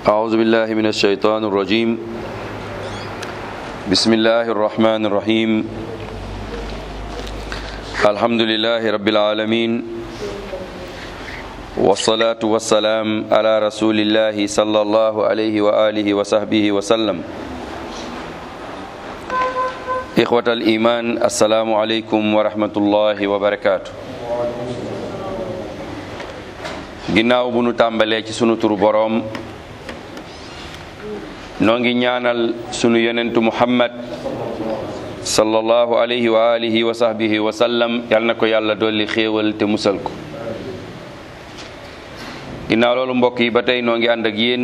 أعوذ بالله من الشيطان الرجيم بسم الله الرحمن الرحيم الحمد لله رب العالمين والصلاة والسلام على رسول الله صلى الله عليه وآله وصحبه وسلم إخوة الإيمان السلام عليكم ورحمة الله وبركاته ginnaaw bu nu tàmbalee ci sunu turu boroom noo ngi ñaanal sunu yonentu muhammad sallallahu alayhi wa alihi wa sahbihi wa sallam yal na ko yàlla dolli xéewal te musal ko ginnaaw loolu mbokk yi ba tey noo ngi ànd ak yéen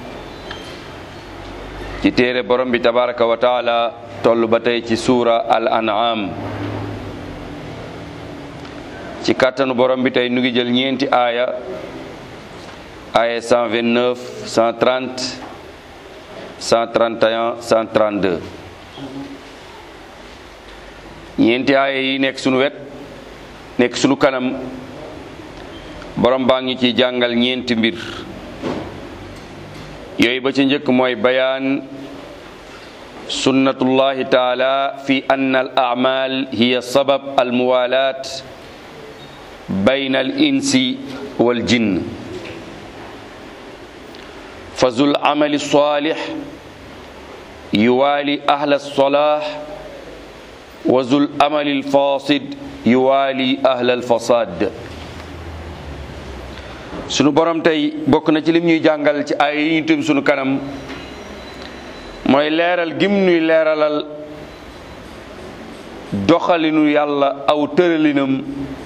ci téere borom bi tabaraka wa taala toll ba tey ci suura al an'am ci kàttanu borom bi tey nu ngi jël ñeenti aaya aaya 129 130 131 132 ñeenti aaya yi nekk sunu wet nekk sunu kanam borom baa ngi ci jàngal ñeenti mbir yooyu ba ci njëkk mooy bayaan sunnatullahi taala fi anna al a'mal hiya sabab al muwalat bayna al insi wal jinn fazul amali salih yuwaali ahla salah wa zul amali alfasid yuwaali ahla alfasad sunu borom tey bokk na ci lim ñuy jàngal ci ay yi ñu tim sunu kanam mooy leeral gim ñuy leeralal doxalinu yàlla aw tëralinam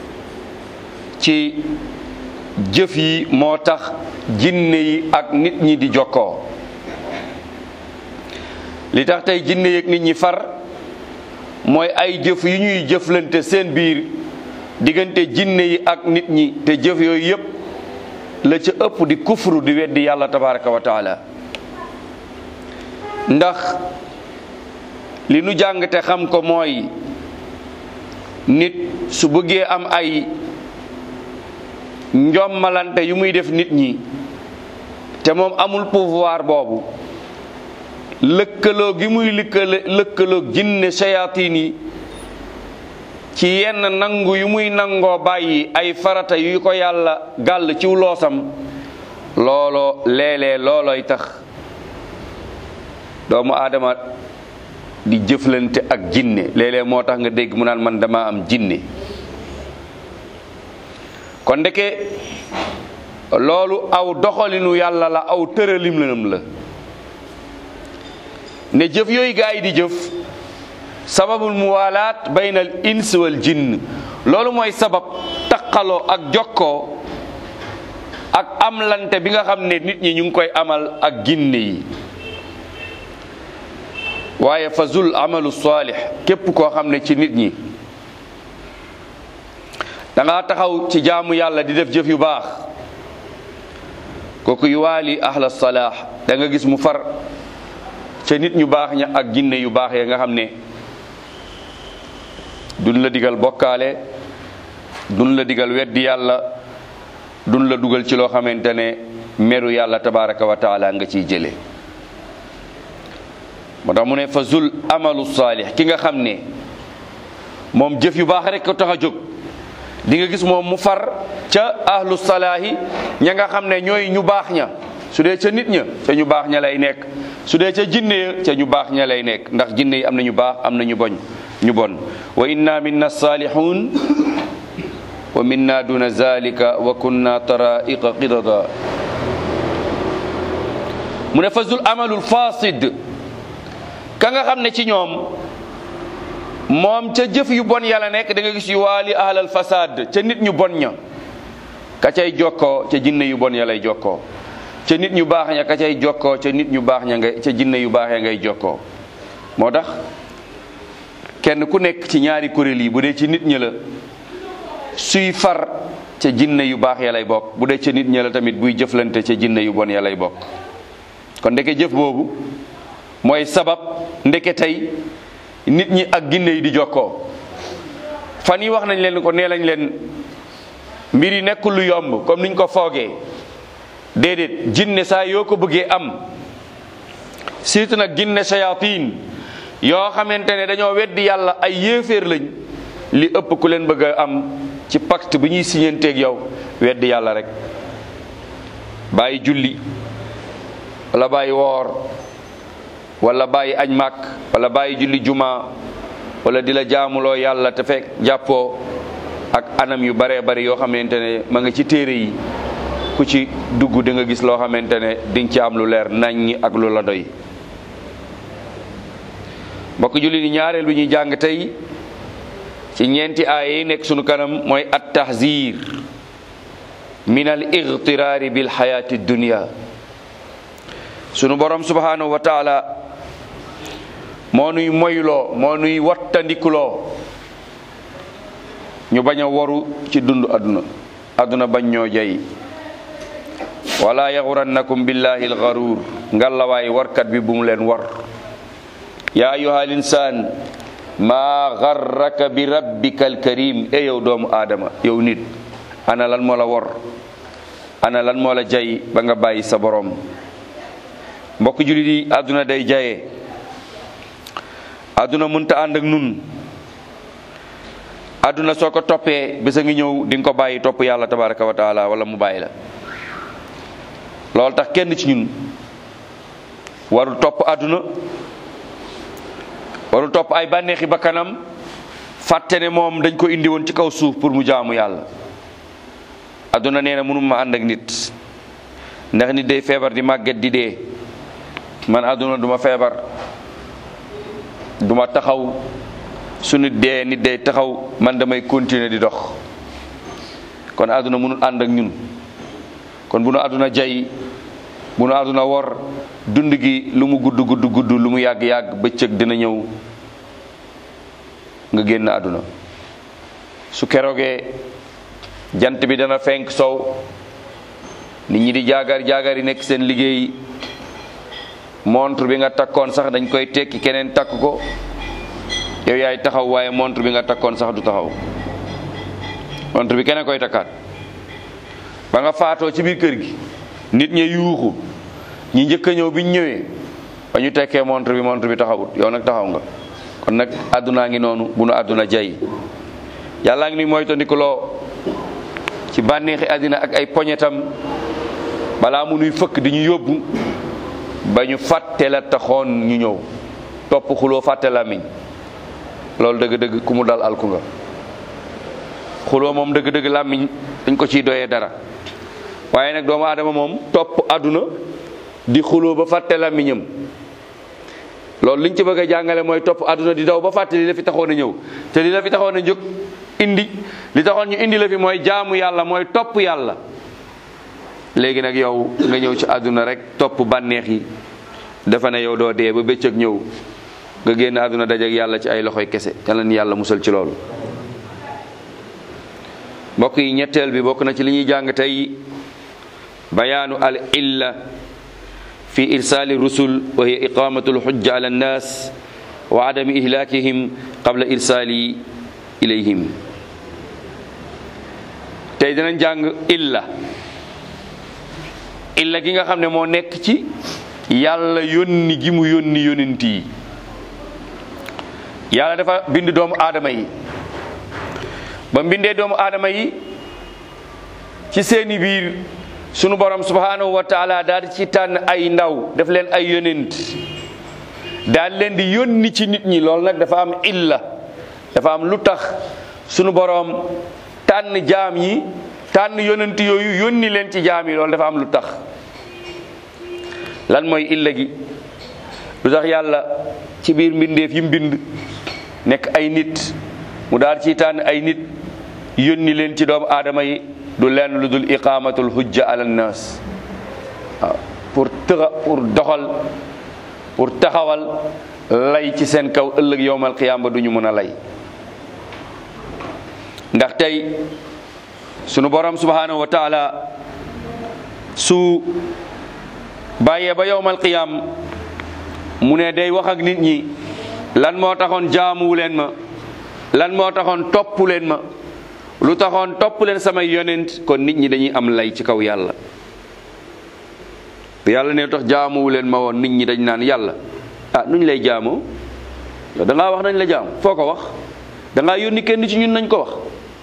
ci jëf yi moo tax jinne yi ak nit ñi di jokkoo li tax tey jinne yi ak nit ñi far mooy ay jëf yu ñuy jëflante seen biir diggante jinne yi ak nit ñi te jëf yooyu yépp la ca ëpp di kufru di weddi yàlla tabaraka wa taala ndax li nu jàng te xam ko mooy nit su bëggee am ay njommalante yu muy def nit ñi te moom amul pouvoir boobu lëkkaloo gi muy lëkkale lëkkaloo jinne shayatin yi ci yenn nangu yu muy nangoo bàyyi ay farata yu ko yàlla gàll ciw loosam looloo léeg-léeg loolooy tax doomu aadama di jëflante ak jinne léeg-léeg moo tax nga dégg mu naan man dama am jinne kon ndeke loolu aw doxalinu yàlla la aw tëralimlam la ne jëf yooyu gaa yi di jëf sababul muwalaat bayna al ins wal jinn loolu mooy sabab taqaloo ak jokkoo ak amlante bi nga xam ne nit ñi ñu ngi koy amal ak ginne yi waaye fazul amalu saalix képp koo xam ne ci nit ñi da nga taxaw ci jaamu yàlla di def jëf yu baax kooku yuwaali ahla salaax da nga gis mu far ca nit ñu baax ña ak ginne yu baax ya nga xam ne duñ la digal bokkaale duñ la digal weddi yàlla duñ la dugal ci loo xamante ne meru yàlla tabaraka wa taala nga ciy jële moo tax mu ne fa zul amalu saalix ki nga xam ne moom jëf yu baax rek ko tax a jóg di nga gis moom mu far ca ahlu salaahi ña nga xam ne ñooy ñu baax ña su dee ca nit ña ca ñu baax ña lay nekk su dee ca jinne ya ca ñu baax ña lay nekk ndax jinne yi am na ñu baax am na ñu boñ ñu bon wa inna minna salihun wa minna duna zalika wa kunna taraiqa qidada mu ne fazul amalul fasid ka nga xam ne ci ñoom moom ca jëf yu bon yàlla nekk da nga gis yu waali ahlal fasad ca nit ñu bon ña ka cay jokkoo ca jinne yu bon ya lay jokkoo ca nit ñu baax ña ka cay jokkoo ca nit ñu baax ña ngay ca jinne yu baax ya ngay jokkoo moo tax kenn ku nekk ci ñaari kuréel yi bu dee ci nit ñi la suy far ca jinne yu baax ya lay bokk bu dee ca nit ñi la tamit buy jëflante ca jinne yu bon ya lay bokk kon ndeke jëf boobu mooy sabab ndeke tey nit ñi ak ginne yi di jokkoo fan yi wax nañ leen ko nee lañ leen mbir yi nekkul lu yomb comme niñ ko foogee déedéet jinne saa yoo ko bëggee am surtout nag jinne shayatin yoo xamante ne dañoo weddi yàlla ay yéeféer lañ li ëpp ku leen bëgg a am ci pacte bi ñuy siñanteeg yow weddi yàlla rek bàyyi julli wala bàyyi woor wala bàyyi añ màkk wala bàyyi julli juma wala di la jaamuloo yàlla te fekk jàppoo ak anam yu baree bari yoo xamante ne ma nga ci téere yi ku ci dugg di nga gis loo xamante ne di nga ci am lu leer naññi ak lu la doy mbokk julli ni ñaareel bi ñuy jàng tey ci ñeenti aaya yi nekk sunu kanam mooy at tahzir min al igtiraari bil xayaati dunia sunu borom subhanahu wa taala moo nuy moyloo moo nuy wattandikuloo ñu bañ a waru ci dund aduna aduna bañ ñoo jay wala yaxurannakum billahi alxaruur ngallawaay warkat bi bu mu leen war yaa ayuha al insaan maa garraka bi rabbika alkarim e yow doomu aadama yow nit ana lan moo la war ana lan moo la jay ba nga bàyyi sa borom mbokk julit yi àdduna day jaye àdduna mënta ànd ak nun àdduna soo ko toppee bés a ngi ñëw di nga ko bàyyi topp yàlla tabaraka wa taala wala mu bàyyi la loolu tax kenn ci ñun warul topp àdduna warul topp ay bànneexi bakkanam fàtte ne moom dañ ko indi woon ci kaw suuf pour mu jaamu yàlla àdduna nee na mënuma ànd ak nit ndax nit day feebar di màgget di dee man àdduna duma feebar duma taxaw su nit dee nit day taxaw man damay continuer di dox kon àdduna mënul ànd ak ñun kon bu nu àdduna jay bu nu àdduna wor dund gi lu mu gudd gudd gudd lu mu yàgg yàgg bëccëg dina ñëw nga génn àdduna su keroogee jant bi dana fenk sow nit ñi di jaagar jaagar yi nekk seen liggéey montre bi nga takkoon sax dañ koy tekki keneen takk ko yow yaay taxaw waaye montre bi nga takkoon sax du taxaw montre bi keneen koy takkaat ba nga faatoo ci biir kër gi nit ñi yuuxu ñi njëkk a ñëw bi ñu ñëwee ba ñu tekkee montre bi montre bi taxawut yow nag taxaw nga kon nag àddunaa ngi noonu bu nu àdduna jay yàllaa ngi ni moytandikuloo ci bànneexi àddina ak ay poñetam balaa mu nuy fëkk di ñu yóbbu ba ñu fàtte la taxoon ñu ñëw topp xuloo fàtte làmmiñ loolu dëgg-dëgg ku mu dal alku nga xuloo moom dëgg-dëgg làmmiñ dañ ko ciy doyee dara waaye nag doomu aadama moom topp àdduna di xuloo ba fàtte làmmiñam loolu liñ ci bëgg a jàngale mooy topp àdduna di daw ba fàtte li la fi taxoon a ñëw te li la fi taxoon a jóg indi li taxoon ñu indi la fi mooy jaamu yàlla mooy topp yàlla léegi nag yow nga ñëw ci àdduna rek topp bànneex yi dafa ne yow doo dee ba bëccëg ñëw nga génn àdduna dajeek yàlla ci ay loxoy kese yàlla ni yàlla musal ci loolu mbokk yi ñetteel bi bokk na ci li ñuy jàng tey bayaanu al illa fi irsaali rusul wa hiya iqamatu lxujja ala annas wa adami ihlakihim qabla irsaali ilayhim tey dinañ jàng illa illa gi nga xam ne moo nekk ci yàlla yónni gi mu yónni yónent yi yàlla dafa bind doomu aadama yi ba mbindee doomu aadama yi ci seeni biir sunu borom subhanahu wa taala daal di ci tànn ay ndaw def leen ay yónent daal leen di yónni ci nit ñi loolu nag dafa am illa dafa am lu tax sunu borom tànn jaam yi tànn yónent yooyu yónni leen ci jaam yi loolu dafa am lu tax lan mooy illa gi lu tax yàlla ci biir mbindeef yi mbind nekk ay nit mu daal ci tànn ay nit yónni leen ci doomu aadama yi du lenn lu dul iqamatul hujja ala nnas waaw pour tëxa pour doxal pour taxawal lay ci seen kaw ëllëg yowmal qiyaam ba du ñu mën a lay ndax tey sunu borom subhanahu wa taala su bàyyee ba yowmal qiyaam mu ne day wax ak nit ñi lan moo taxoon jaamuwu leen ma lan moo taxoon topp leen ma lu taxoon topp leen samay yonent kon nit ñi dañuy am lay ci kaw yàlla yàlla ne tax jaamuwu leen ma woon nit ñi dañ naan yàlla ah nuñ lay jaamoo yow da ngaa wax nañ la jaam foo ko wax da ngaa yónni kenn ci ñun nañ ko wax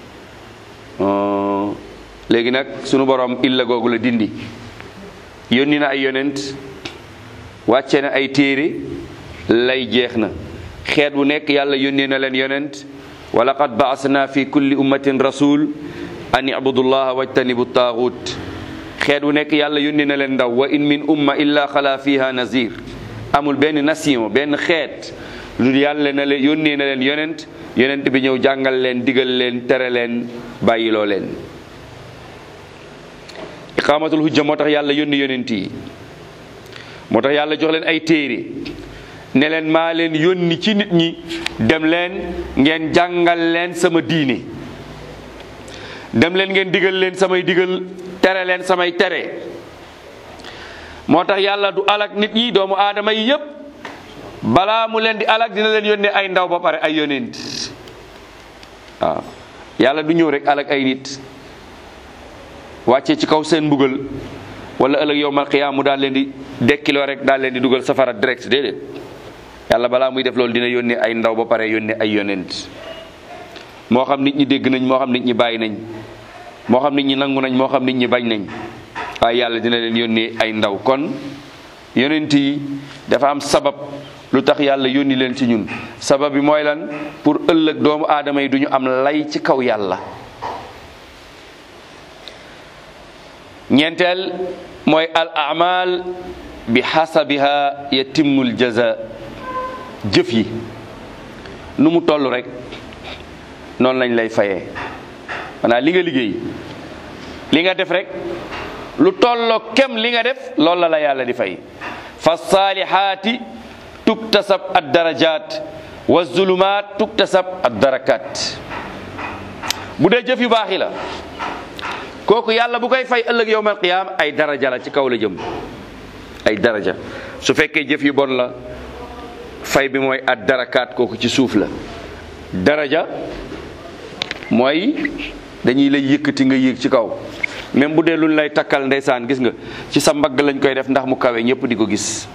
léegi nag sunu borom illa googu la dindi yónni na ay yonent wàcce na ay téere lay jeex na xeet bu nekk yàlla yónnee na leen yonent wa laqad baasna fi kulli ummatin rasul an ibudullaha wajtanibu taaxut xeet bu nekk yàlla yónnee na leen ndaw wa in min umma illa xala fiha nazir amul benn nation benn xeet lu yàlla na leen yónnee na leen yonent yonent bi ñëw jàngal leen digal leen tere leen bàyyiloo leen iqaamatul hujja moo tax yàlla yónni yonent yi moo tax yàlla jox leen ay téere ne leen maa leen yónni ci nit ñi dem leen ngeen jàngal leen sama diine dem leen ngeen digal leen samay digal tere leen samay tere moo tax yàlla du alak nit ñi doomu aadama yi yépp balaa mu leen di alak dina leen yónnee ay ndaw ba pare ay yonent waaw yàlla du ñëw rek alak ay nit wàcce ci kaw seen mbugal wala ëllëg yowmal qiyaam mu daal leen di dekkiloo rek daal leen di dugal safara direct déedéet yàlla balaa muy def loolu dina yónnee ay ndaw ba pare yónnee ay yonent moo xam nit ñi dégg nañ moo xam nit ñi bàyyi nañ moo xam nit ñi nangu nañ moo xam nit ñi bañ nañ waaye yàlla dina leen yónnee ay ndaw kon yonent yi dafa am sabab lu tax yàlla yónni leen ci ñun sabab bi mooy lan pour ëllëg doomu aadama yi du ñu am lay ci kaw yàlla ñeenteel mooy al amal bi xasabiha yatimmul jaza jëf yi nu mu toll rek noonu lañ lay fayee maanaam li nga liggéey li nga def rek lu tolloo kem li nga def loolu la la yàlla di fay fa saalihaati tuktasab ad darajat wa zulumaat tuktasab ad darakat bu dee jëf yu baax yi la kooku yàlla bu koy fay ëllëg yowmal qiyaam ay daraja la ci kaw la jëm ay daraja su fekkee jëf yu bon la fay bi mooy ad darakaat kooku ci suuf la daraja mooy dañuy lay yëkkati nga yéeg ci kaw même bu dee luñ lay takkal ndeysaan gis nga ci sa mbagg lañ koy def ndax mu kawe ñëpp di ko gis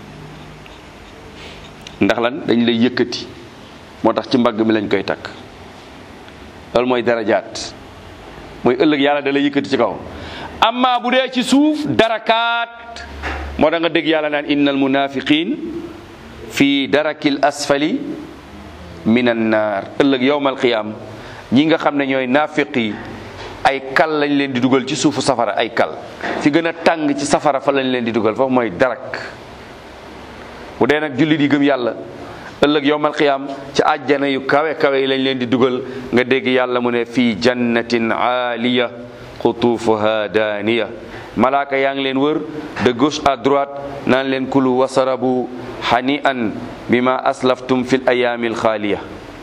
ndax lan dañ lay yëkkati moo tax ci mbagg mi lañ koy takk loolu mooy darajaat mooy ëllëg yàlla da lay yëkkati ci kaw amma bu dee ci suuf darakaat moo tax nga dégg yàlla naan innal munafiqin fii darakil asfali min an naar ëllëg yowmal qiyaam ñi nga xam ne ñooy naafiq yi ay kal lañ leen di dugal ci suufu safara ay kal fi gën a tàng ci safara fa lañ leen di dugal foofu mooy darak bu dee nag jullit yi gëm yàlla ëllëg yowmal qiyaam ci àjjana yu kawe kawe yi lañ leen di dugal nga dégg yàlla mu ne fii jannatin aaliya xutuufuha daaniya malaaka yaa ngi leen wër de gauche à droite naan leen kulu wasarabu hani an bima aslaftum fil ayaamil xaaliya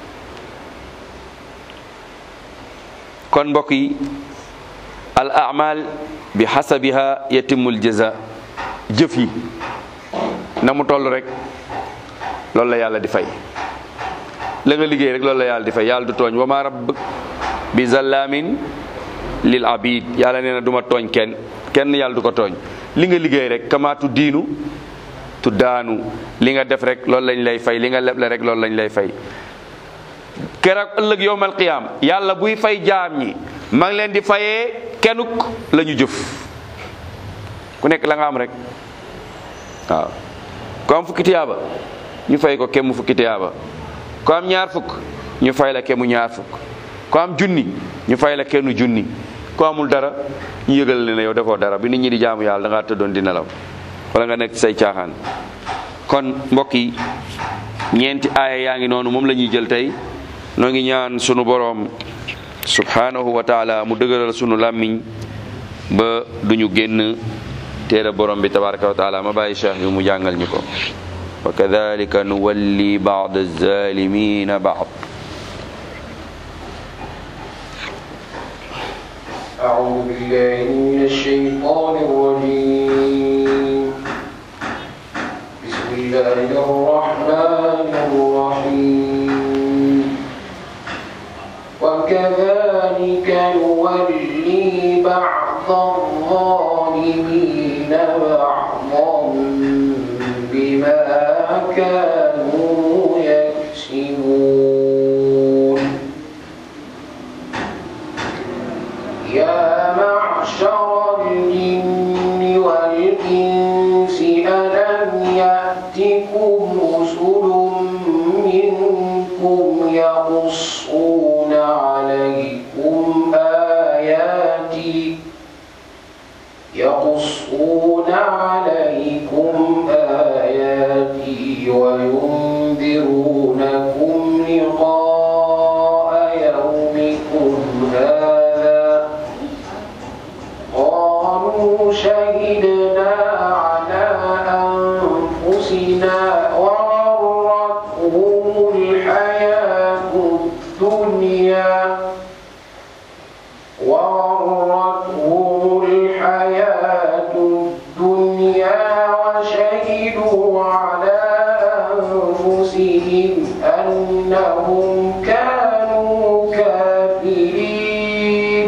kon mbokk yi al amal bi xasabiha yatimul jaza jëf yi na mu toll rek loolu la yàlla di fay la nga liggéey rek loolu la yàlla di fay yàlla du tooñ wa ma rabb bi zallamin lil abid yàlla nee na du ma tooñ kenn kenn yàlla du ko tooñ li nga liggéey rek kamaatu diinu tu daanu li nga def rek loolu lañ lay fay li nga leble rek loolu lañ lay fay keroog ëllëg yowmal qiyaam yàlla buy fay jaam ñi ma ngi leen di fayee kenuk la ñu jëf ku nekk la nga am rek waaw ku am fukki tiyaaba ñu fay ko kemu fukki tiyaaba ku am ñaar fukk ñu fay la kemu ñaar fukk ku am junni ñu fay la kenn junni ku amul dara ñu yëgal ne yow defoo dara bi nit ñi di jaamu yàlla da ngaa tëddoon di nelaw wala nga nekk ci say caaxaan kon mbokk yi ñeenti aaya yaa ngi noonu moom la ñuy jël tey noo ngi ñaan sunu boroom subhanahu wa taala mu dëgëral sunu làmmiñ ba duñu génn téere borom bi tabaraka wa taala ma bàyyi cheikh bi mu jàngal ñu ko wa kadalika nuwalli ba'd az-zalimina ba'd أعوذ بالله من الشيطان الرجيم بسم الله الرحمن الرحيم وكذلك نولي بعض الظالمين بعضا عليكم آياتي وينذرونكم لقاء يومكم هذا قالوا شهدنا على أنفسنا وغرتهم الحياة الدنيا وغرتهم الحياة الدنيا وشهدوا على أنفسهم أنهم كانوا كافرين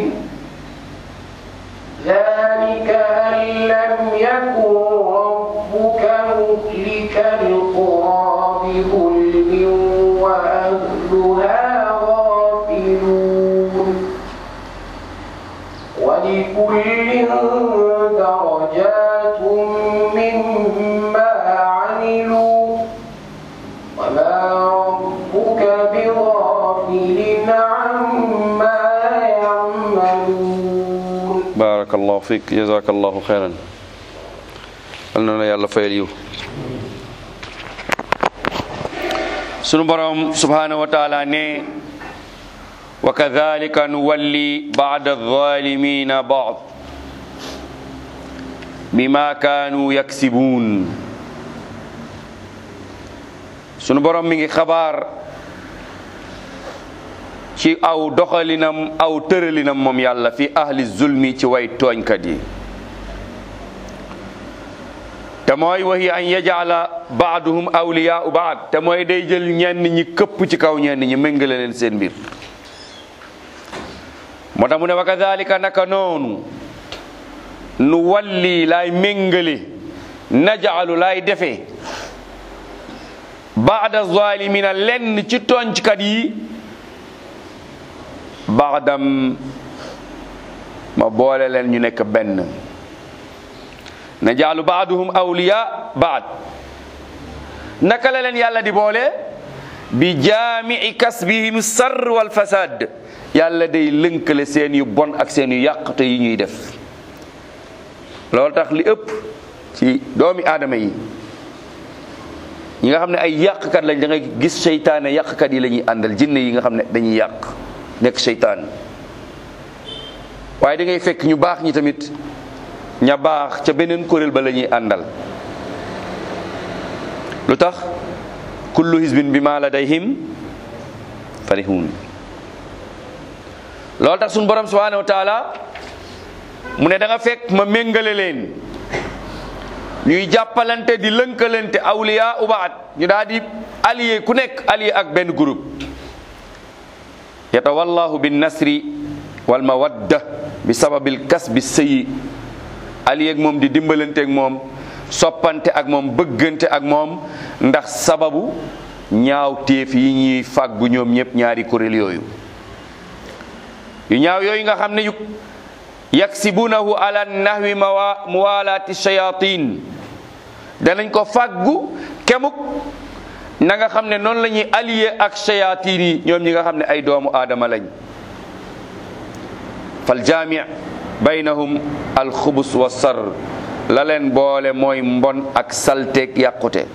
ذلك أن لم يكن ربك مهلك القرى بظلم وأهلها غافلون ولكل درجات مما عملوا وما ربك بغافل عما يعملون barakallahu fik jazakallahu xeyran yal na la yàlla fayal yiw sunu borom subhanahu wa taala ne wa kadhalika nuwalli ba'da adh-dhalimina ba'd bima kanu yaksibun sunu borom mi ngi xabaar ci aw doxalinam aw tëralinam moom yàlla fi ahli zulmi ci way tooñkat yi te mooy waxi an yajala baaduhum awliyaau baad te mooy day jël ñenn ñi këpp ci kaw ñenn ñi méngale leen seen mbir moo tax mu ne wa kadalika naka noonu nu walli laay méngale najaalu laay defee baada zalimina lenn ci tooñkat yi baadam ma boole leen ñu nekk benn na jaalu baaduhum awliya baad naka la leen yàlla di boole bi jaami'i kasbihim sarr wal fasad yàlla day lënkale seen yu bon ak seen yu yàqte yi ñuy def loolu tax li ëpp ci doomi aadama yi ñi nga xam ne ay yàqkat lañ da ngay gis seytaane yàqkat yi la ñuy àndal jinne yi nga xam ne dañuy yàq nekk seytaan waaye da ngay fekk ñu baax ñi tamit ña baax ca beneen kuréel ba la ñuy àndal lu tax kullu hizbin bi ma ladayhim farihun loolu tax suñu borom subhanahu wa taala mu ne da nga fekk ma méngale leen ñuy jàppalante di lënkalante awliya ubaat ñu daal di allié ku nekk allié ak benn groupe yatawallahu bin nasri wal mawadda bi sababil kasbi sëyi allié ak moom di dimbalante ak moom soppante ak moom bëggante ak moom ndax sababu ñaaw téef yi ñuy fàggu ñoom ñëpp ñaari kuréel yooyu yu ñaaw yooyu nga xam ne yu yaksibunahu ala nahwi mawa muwalaati shayatin danañ ko fàggu kemuk na nga xam ne noonu la ñuy allié ak shayatin yi ñoom ñi nga xam ne ay doomu aadama lañ fal jaami baynahum alxubus wa sar la leen boole mooy mbon ak salteeg yàqute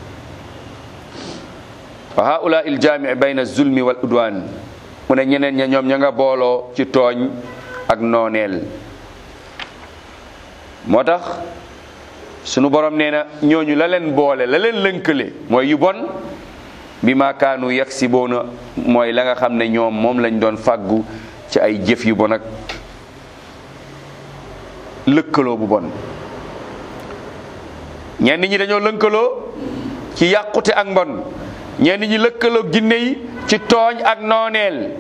wa haula il jaami bayna zulmi wal udwan mu ne ñeneen ña ñoom ña nga booloo ci tooñ ak nooneel moo tax sunu borom nee na ñooñu la leen boole la leen lënkale mooy yu bon bi ma kaanu yaksiboona mooy la nga xam ne ñoom moom lañ doon fàggu ci ay jëf yu bon ak lëkkaloo bu bon ñenn ñi dañoo lënkaloo ci yàqute ak mbon ñenn ñi lëkkaloo ginne yi ci tooñ ak nooneel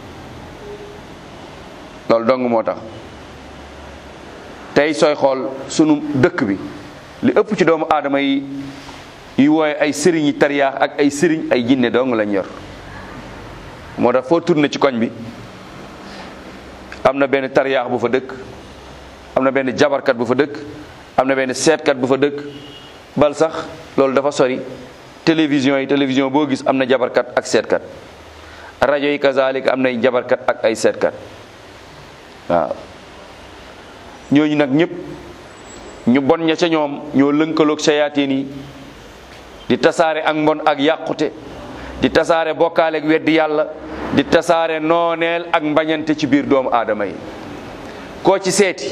loolu dong moo tax tey sooy xool sunu dëkk bi li ëpp ci doomu aadama yi yi wooye ay sëriñ yi tariyaax ak ay sëriñ ay jinne dong lañ yor moo tax foo tourné ci koñ bi am na benn tariyaax bu fa dëkk am na benn jabarkat bu fa dëkk am na benn seetkat bu fa dëkk bal sax loolu dafa sori télévision yi télévision boo gis am na jabarkat ak seetkat rajo yi kazalik am nay jabarkat ak ay seetkat waaw ñooñu nag ñëpp ñu bon ña ca ñoom ñoo lënkaloog sayaatiin yi di tasaare ak mbon ak yàqute di tasaare bokkaale ak weddi yàlla di tasaare nooneel ak mbañante ci biir doomu aadama yi koo ci seeti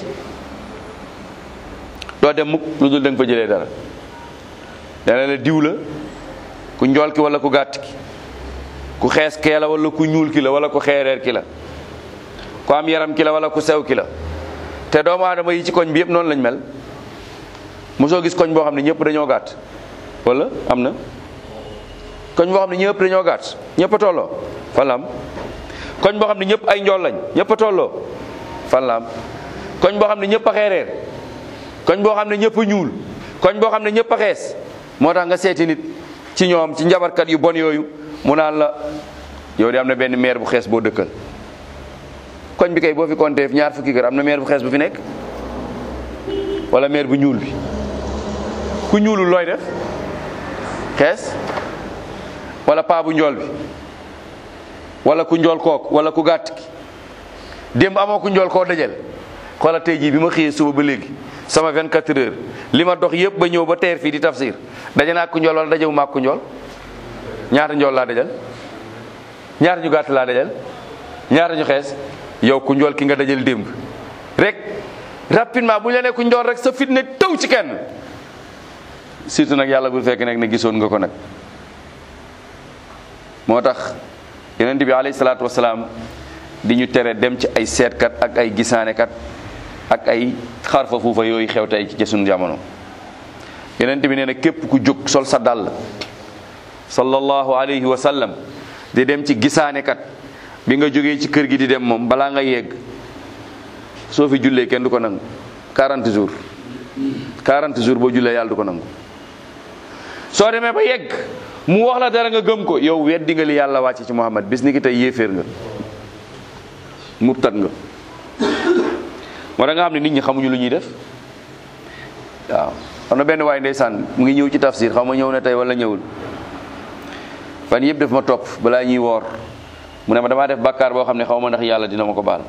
doo dem mukk lu dul da nga fa jëlee dara dana la diw la ku njool ki wala ku gàtt ki ku xees kee la wala ku ñuul ki la wala ku xeereer ki la ku am yaram ki la wala ku sew ki la te doomu aadama yi ci koñ bi yëpp noonu lañ mel mosoo gis koñ boo xam ne ñëpp dañoo gàtt wala am na koñ boo xam ne ñëpp dañoo gàtt ñëpp a tolloo fan la am koñ boo xam ne ñëpp ay njool lañ ñëpp a tolloo fan la am koñ boo xam ne ñëpp a xeereer koñ boo xam ne ñëpp a ñuul koñ boo xam ne ñëpp a xees moo tax nga seeti nit ci ñoom ci njabarkat yu bon yooyu mu naan la yow de am na benn maire bu xees boo dëkkal koñ bi kay boo fi compté ñaar fukki kër am na maire bu xees bu fi nekk wala maire bu ñuul bi ku ñuulul looy def xees wala paa bu njool bi wala ku njool kook wala ku gàtt ki démb amoo ku njool koo dajal xoola tey jii bi ma xëyee suba ba léegi sama 24 heures li ma dox yëpp ba ñëw ba teer fii di tafsir daje naa ku njool wala dajewu maa ku njool ñaata njool laa dajal ñaata ñu gàtt laa dajal ñaata ñu xees yow ku njool ki nga dajal démb rek rapidement bu ñu la nee ku njool rek sa fit ne taw ci kenn surtout nag yàlla bu fekk nag ne gisoon nga ko nag moo tax yonent bi alayhi salaatu wasalaam di ñu tere dem ci ay seetkat ak ay gisaanekat ak ay xarfa fuufa yooyu xew tey ci sunu jamono yonent bi nee na képp ku jóg sol sa dàll sallallahu alayhi wa sallam di dem ci gisaanekat bi nga jógee ci kër gi di dem moom balaa nga yegg soo fi jullee kenn du ko nangu 40 jours 40 jours boo jullee yàlla du ko nangu soo demee ba yegg mu wax la dara nga gëm ko yow weddi nga li yàlla wàcce ci Muhammad bis ni ki tey yéeféer nga murtat nga moo da nga xam ne nit ñi xamuñu lu ñuy def waaw xam na benn waay ndeysaan mu ngi ñëw ci tafsir xaw ma ñëw na tey wala ñëwul fan yëpp def ma topp balaa ñuy woor mu ne ma damaa def bàkkaar boo xam ne xaw ma ndax yàlla dina ma ko baal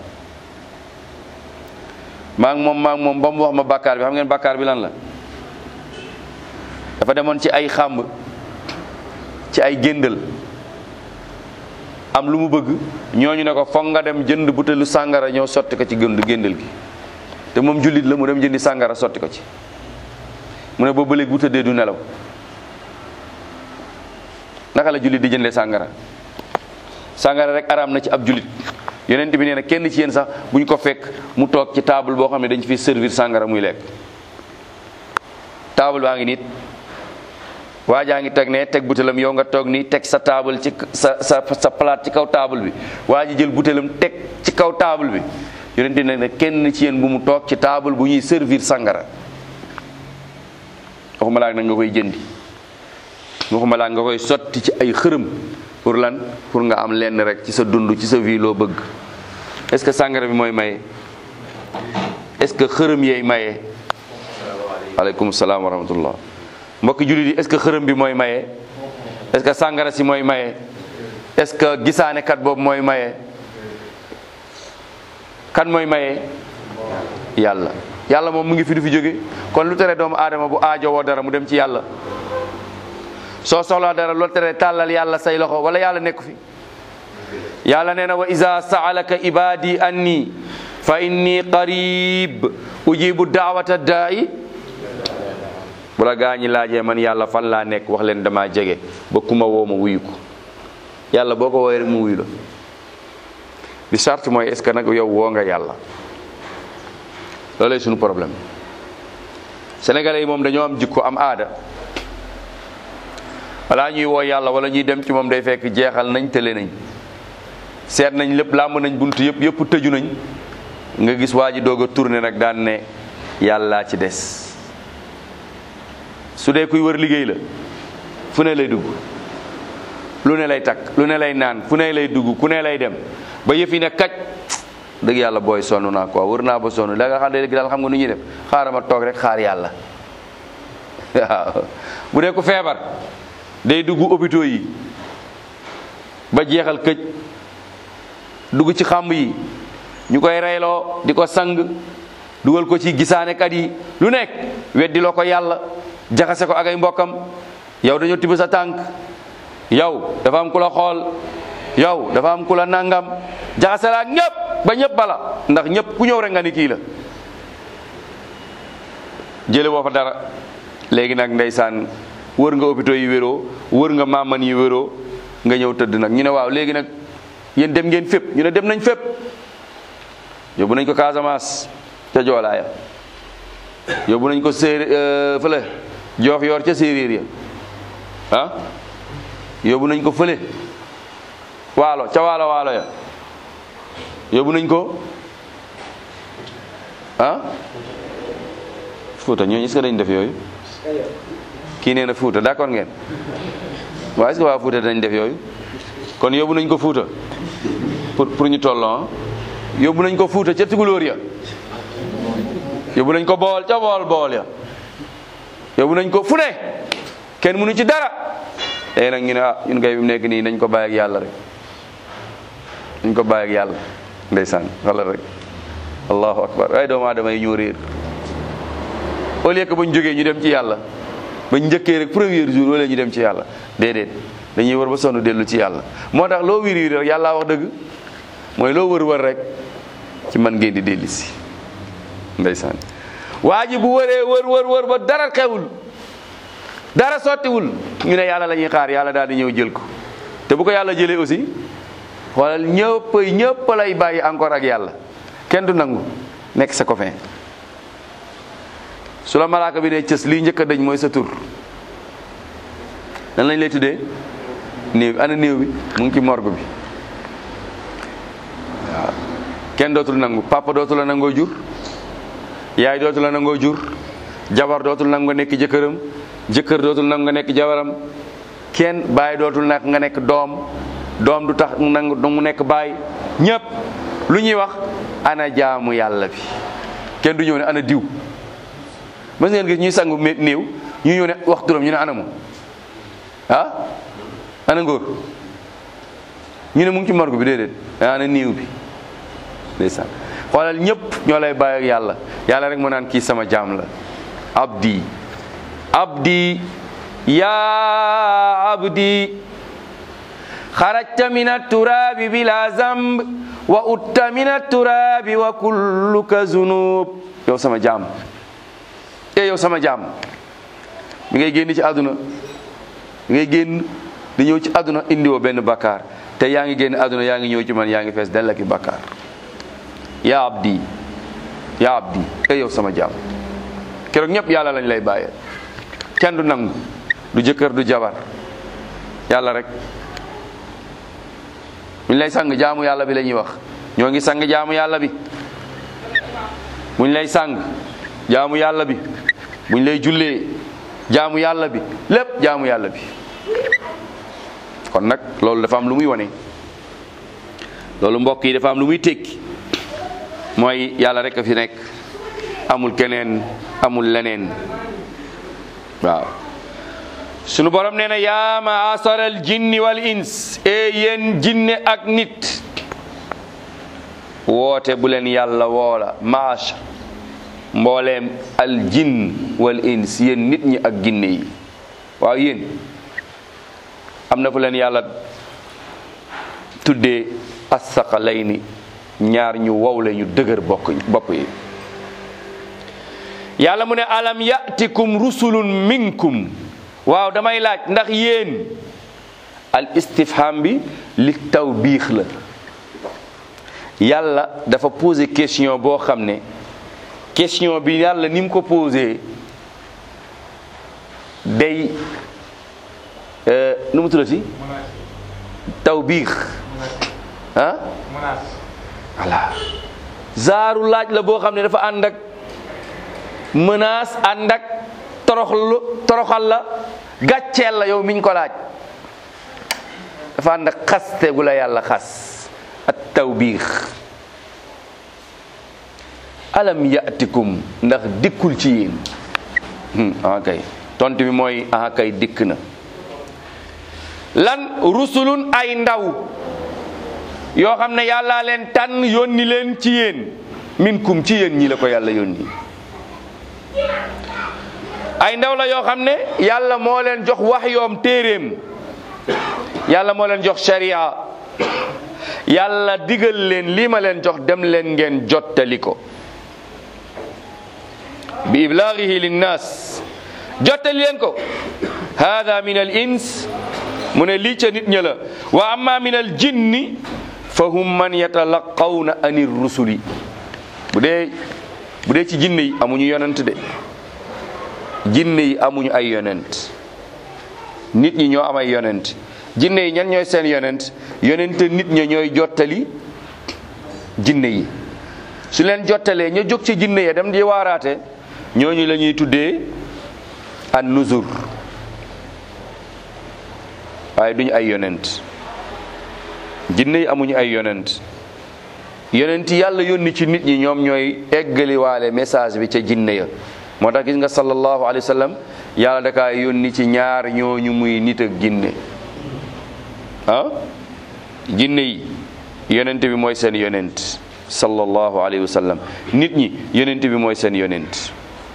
maa ngi moom maa ngi moom ba mu wax ma bàkkaar bi xam ngeen bàkkaar bi lan la dafa demoon ci ay xàmb ci ay géndal am lu mu bëgg ñooñu ne ko foog nga dem jënd butéelu sàngara ñëw sotti ko ci gënd géndal gi te moom jullit la mu dem jëndi sàngara sotti ko ci mu ne boobu ba léegi bu tëddee du nelaw naka la jullit di jëndee sàngara sàngara rek araam na ci ab jullit yonent bi nee na kenn ci yéen sax buñ ko fekk mu toog ci table boo xam ne dañ fi servir sàngara muy lekk table baa ngi nit waa jaa ngi teg ne teg butéelam yow nga toog nii teg sa table ci sa sa sa plate ci kaw table bi waa ji jël butéelam teg ci kaw table bi yonent bi ne kenn ci yéen bu mu toog ci table bu ñuy servir sàngara waxuma laa nag nga koy jëndi waxuma laa nga koy sotti ci ay xërëm pour lan pour nga am lenn rek ci sa dund ci sa vie loo bëgg est-ce que sàngara bi mooy maye est-ce que xërëm yeey maye aleykum salaam wa rahmatullah mbokki jullit yi est-ce que xërëm bi mooy maye est-ce que sàngara si mooy maye est-ce que gisaanekat boobu mooy maye kan mooy maye yàlla yàlla moom mu ngi fi du fi jóge kon lu tere doomu aadama bu aajowoo dara mu dem ci yàlla soo soxlaa dara loolu tere tàllal yàlla say loxo wala yàlla nekku fi yàlla nee na wa iza saalaka ibadi anni fa inni qarib ujibu daawata daa'i bu la gaa ñi laajee man yàlla fan laa nekk wax leen dama jege ba kuma woo ma wuyu ko yàlla boo ko woowee rek mu wuyu la bi charte mooy est ce que nag yow woo nga yàlla loolay suñu problème sénégalais yi moom dañoo am jikko am aada balaa ñuy woo yàlla wala ñuy dem ci moom day fekk jeexal nañ tële nañ seet nañ lépp làmb nañ bunt yëpp yëpp tëju nañ nga gis waa ji doog a tourné nag daan ne yàllaa ci des su dee kuy wër liggéey la fu ne lay dugg lu ne lay takk lu ne lay naan fu ne lay dugg ku ne lay dem ba yëf yi ne kaj dëgg yàlla booy sonn naa quoi wër naa ba sonn da nga xam ne léegi daal xam nga nu ñuy def xaaral ma toog rek xaar yàlla waaw bu dee ku feebar day dugg hôpitaux yi ba jeexal këj dugg ci xàmb yi ñu koy reyloo di ko sang dugal ko ci gisaanekat yi lu nekk weddi loo ko yàlla jaxase ko ak ay mbokkam yow dañoo tibb sa tànk yow dafa am ku la xool yow dafa am ku la nangam jaxase la ak ñëpp ba ñëpp bala ndax ñëpp ku ñëw rek nga ni kii la jële boo fa dara léegi nag ndeysaan wër nga hôpitaux yi wéroo wër nga maaman yi wéroo nga ñëw tëdd nag ñu ne waaw léegi nag yéen dem ngeen fépp ñu ne dem nañ fépp yóbbu nañ ko Casamance ca joolaaya yóbbu nañ ko séeréer fële joox yor ca séeréer ya ah yóbbu nañ ko fële waalo ca waalo waalo ya yóbbu nañ ko ah Fuuta ñooñu est-ce que dañ def yooyu kii nee na Fuuta d'accord ngeen waaw est-ce que waa Fuuta dañ def yooyu kon yóbbu nañ ko Fuuta pour pour ñu tolloo yóbbu nañ ko Fuuta ca Tukulóor ya yóbbu nañ ko bool ca bool bool ya yóbbu nañ ko fu ne kenn mënu ci dara léegi nag ñu ne ah ñun kay bi mu nekk nii nañ ko bàyyi ak yàlla rek nañ ko bàyyi ak yàlla ndeysaan wala rek allahu akbar ay doomu aadama yi ñoo réer au lieu que bañ jógee ñu dem ci yàlla bañ njëkkee rek premier jour wala ñu dem ci yàlla déedéet dañuy wër ba sonn dellu ci yàlla moo tax loo wiir wiir rek yàlla wax dëgg mooy loo wër wër rek ci man ngeen di dellu si ndeysaan waa ji bu wëree wër wër wër ba dara xewul dara sottiwul ñu ne yàlla la ñuy xaar yàlla daal di ñëw jël ko te bu ko yàlla jëlee aussi xoolal ñëpp ñëpp lay bàyyi encore ak yàlla kenn du nangu nekk sa copain su la malaaka bi ne cës lii njëkk a dañ mooy sa tur nan lañ lay tuddee néew ana néew bi mu ngi ci morgue bi waaw kenn dootul nangu papa dootul la nangoo jur yaay dootul la nangoo jur jabar dootul nangu nga nekk jëkkëram jëkkër dootul nangu nga nekk jabaram kenn baay dootul nag nga nekk doom doom du tax nangu mu nekk baay ñëpp lu ñuy wax ana jaamu yàlla bi kenn du ñëw ne ana diw mës ngeen gis ñuy sangu mé- néew ñu ñëw ne wax turam ñu ne ana moom ah ana ngóor ñu ne mu ngi ci morgue bi déedéet ana néew bi ndeysaan xoolal ñëpp ñoo lay bàyyi ak yàlla yàlla rek mu naan kii sama jaam la abdi abdi ya abdi xarajta min atturabi bila zamb wa utta min atturabi wa kulluka zunub yow sama jaam e yow sama jaam mi ngay génn ci àdduna mi ngay génn di ñëw ci àdduna indiwoo benn bakkaar te yaa ngi génn àdduna yaa ngi ñëw ci man yaa ngi fees dell ak i bakkaar ya abdi ya abdi e yow sama jaam keroog ñëpp yàlla lañ lay bàyyee kenn du nangu du jëkkër du jabar yàlla rek buñ lay sang jaamu yàlla bi la ñuy wax ñoo ngi sang jaamu yàlla bi buñ lay sang jaamu yàlla bi buñ lay jullee jaamu yàlla bi lépp jaamu yàlla bi kon nag loolu dafa am lu muy wane loolu mbokk yi dafa am lu muy tekki mooy yàlla rek a fi nekk amul keneen amul leneen waaw sunu borom nee na yaa maasaral jinni wal ins e yéen jinne ak nit woote bu leen yàlla woola maasha mbooleem al jinn wal ins yéen nit ñi ak ginne yi waaw yéen am na fu leen yàlla tuddee assaqalayni ñaar ñu wowle ñu dëgër bokk bopp yi yàlla mu ne alam yatikum rusulun minkum waaw damay laaj ndax yéen al istifham bi li taw biix la yàlla dafa posé question boo xam ne question bi yàlla ni mu ko posé day nu mu tuddati taw biix ah voilà zaaru laaj la boo xam ne dafa ànd ak menace ànd ak toroxlu toroxal la gàcceel la yow miñ ko laaj dafa ànd ak xaste gu la yàlla xas at tawbiix alam yatikum ndax dikkul ci yéen ah kay tontu bi mooy ah kay dikk na lan rusulun ay ndaw yoo xam ne yàllaa leen tànn yónni leen ci yéen minkum ci yéen ñi la ko yàlla yónni ay ndaw la yoo xam ne yàlla moo leen jox wax yoom téeréem yàlla moo leen jox sharia yàlla digal leen lii ma leen jox dem leen ngeen jottali ko bi iblaagihi linnaas jottali leen ko hada min al ins mu ne lii ca nit ña la wa amma min al jinni fa hum man yatalaqawna anir rusuli bu dee bu dee ci jinne yi amuñu yonent de jinne yi amuñu ay yonent nit ñi ñoo am ay yonent jinne yi ñan ñooy seen yonent yonent nit ña ñooy jottali jinne yi su leen jottalee ña jóg ci jinne ya dem di waaraate ñooñu la ñuy tuddee an nuzur waaye duñu ay yonent jinne yi amuñu ay yonent yonent yàlla yónni ci nit ñi ñoom ñooy eggaliwaale message bi ca jinne ya moo tax gis nga sallallahu alayhi wa sallam yàlla dakaa yónni ci ñaar ñooñu muy nit ak jinne ah jinne yi yonent bi mooy seen yonent sallallahu alayhi wa sallam nit ñi yonent bi mooy seen yonent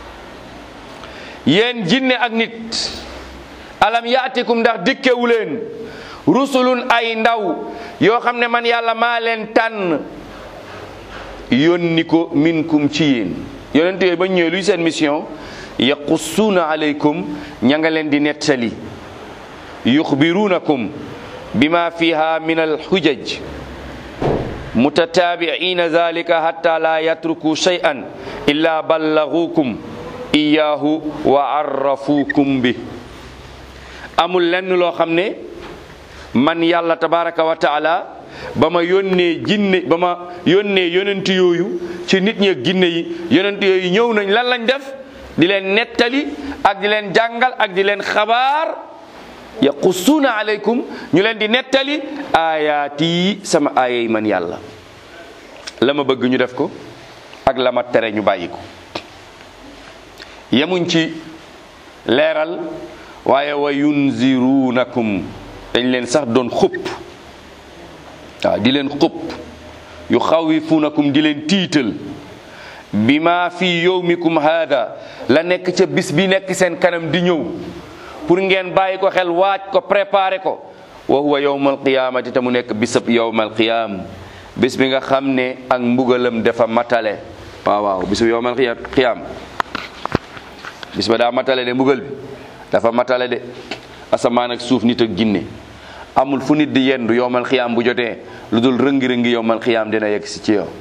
yéen jinne ak nit alam yaatikum ndax dikkewu leen rusulun ay ndaw yoo xam ne man yàlla maa leen tànn yónni ko minkum ci yéen yonent yooyu ba ñëwee luy seen mission yaqussuuna alaykum ña nga leen di nettali yuxbiruunakum bima fiha min alxujaj mutataabiina zalika hatta la yatruku shay'an illa ballagukum iyaahu wa arrafuukum bi amul lenn loo xam ne man yàlla tabaraka wa taala ba ma yónnee jinne ba ma yónnee yonent yooyu ci nit ñi ak jinne yi yonent yooyu ñëw nañ lan lañ def di leen nettali ak di leen jàngal ak di leen xabaar yaqussuuna aleykum ñu leen di nettali aayaat yi sama aaya yi man yàlla la ma bëgg ñu def ko ak la ma tere ñu bàyyi ko yemuñ ci leeral waaye wa yunziruunakum dañ leen sax doon xupp waaw di leen xupp yu xawifuunakum di leen tiital bi ma fi yowmikum haada la nekk ca bis bi nekk seen kanam di ñëw pour ngeen bàyyi ko xel waaj ko préparé ko wa huwa yowmal qiyaamati te mu nekk bisab yowmal qiyaam bis bi nga xam ne ak mbugalam dafa matale waaw waaw bisab yowmal qiyaam bis ba daa matale de mbugal bi dafa matale de asamaan ak suuf nit ak jinne amul fu nit di yendu yowmal qiyaam bu jotee lu dul rëngi-rëngi yowmal qiyaam dina yegg si ci yow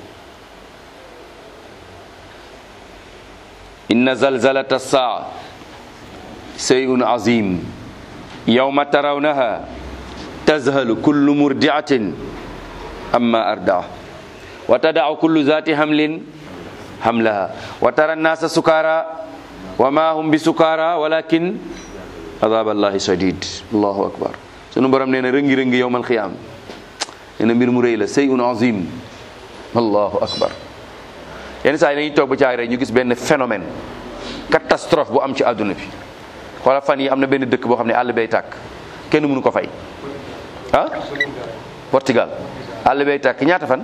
inna zalzalata saa shay'un azim yawma tarawnaha tazhalu kullu murdi'atin amma arda'a wa tada'u kullu zati hamlin hamlaha wa tara an-nasa sukara wa ma hum bisukara walakin adhab allahi shadid allahu akbar sunu borom nee na rëngi-rëngi yawmal qiyaam nee na mbir mu rëy la shay'un azim allahu akbar yenn saa yi dañuy toog ba caag rek ñu gis benn phénomène catastrophe bu am ci àdduna bi xoolal fan yi am na benn dëkk boo xam ne àll bay tàkk kenn mënu ko fay ah Portugal àll bay tàkk ñaata fan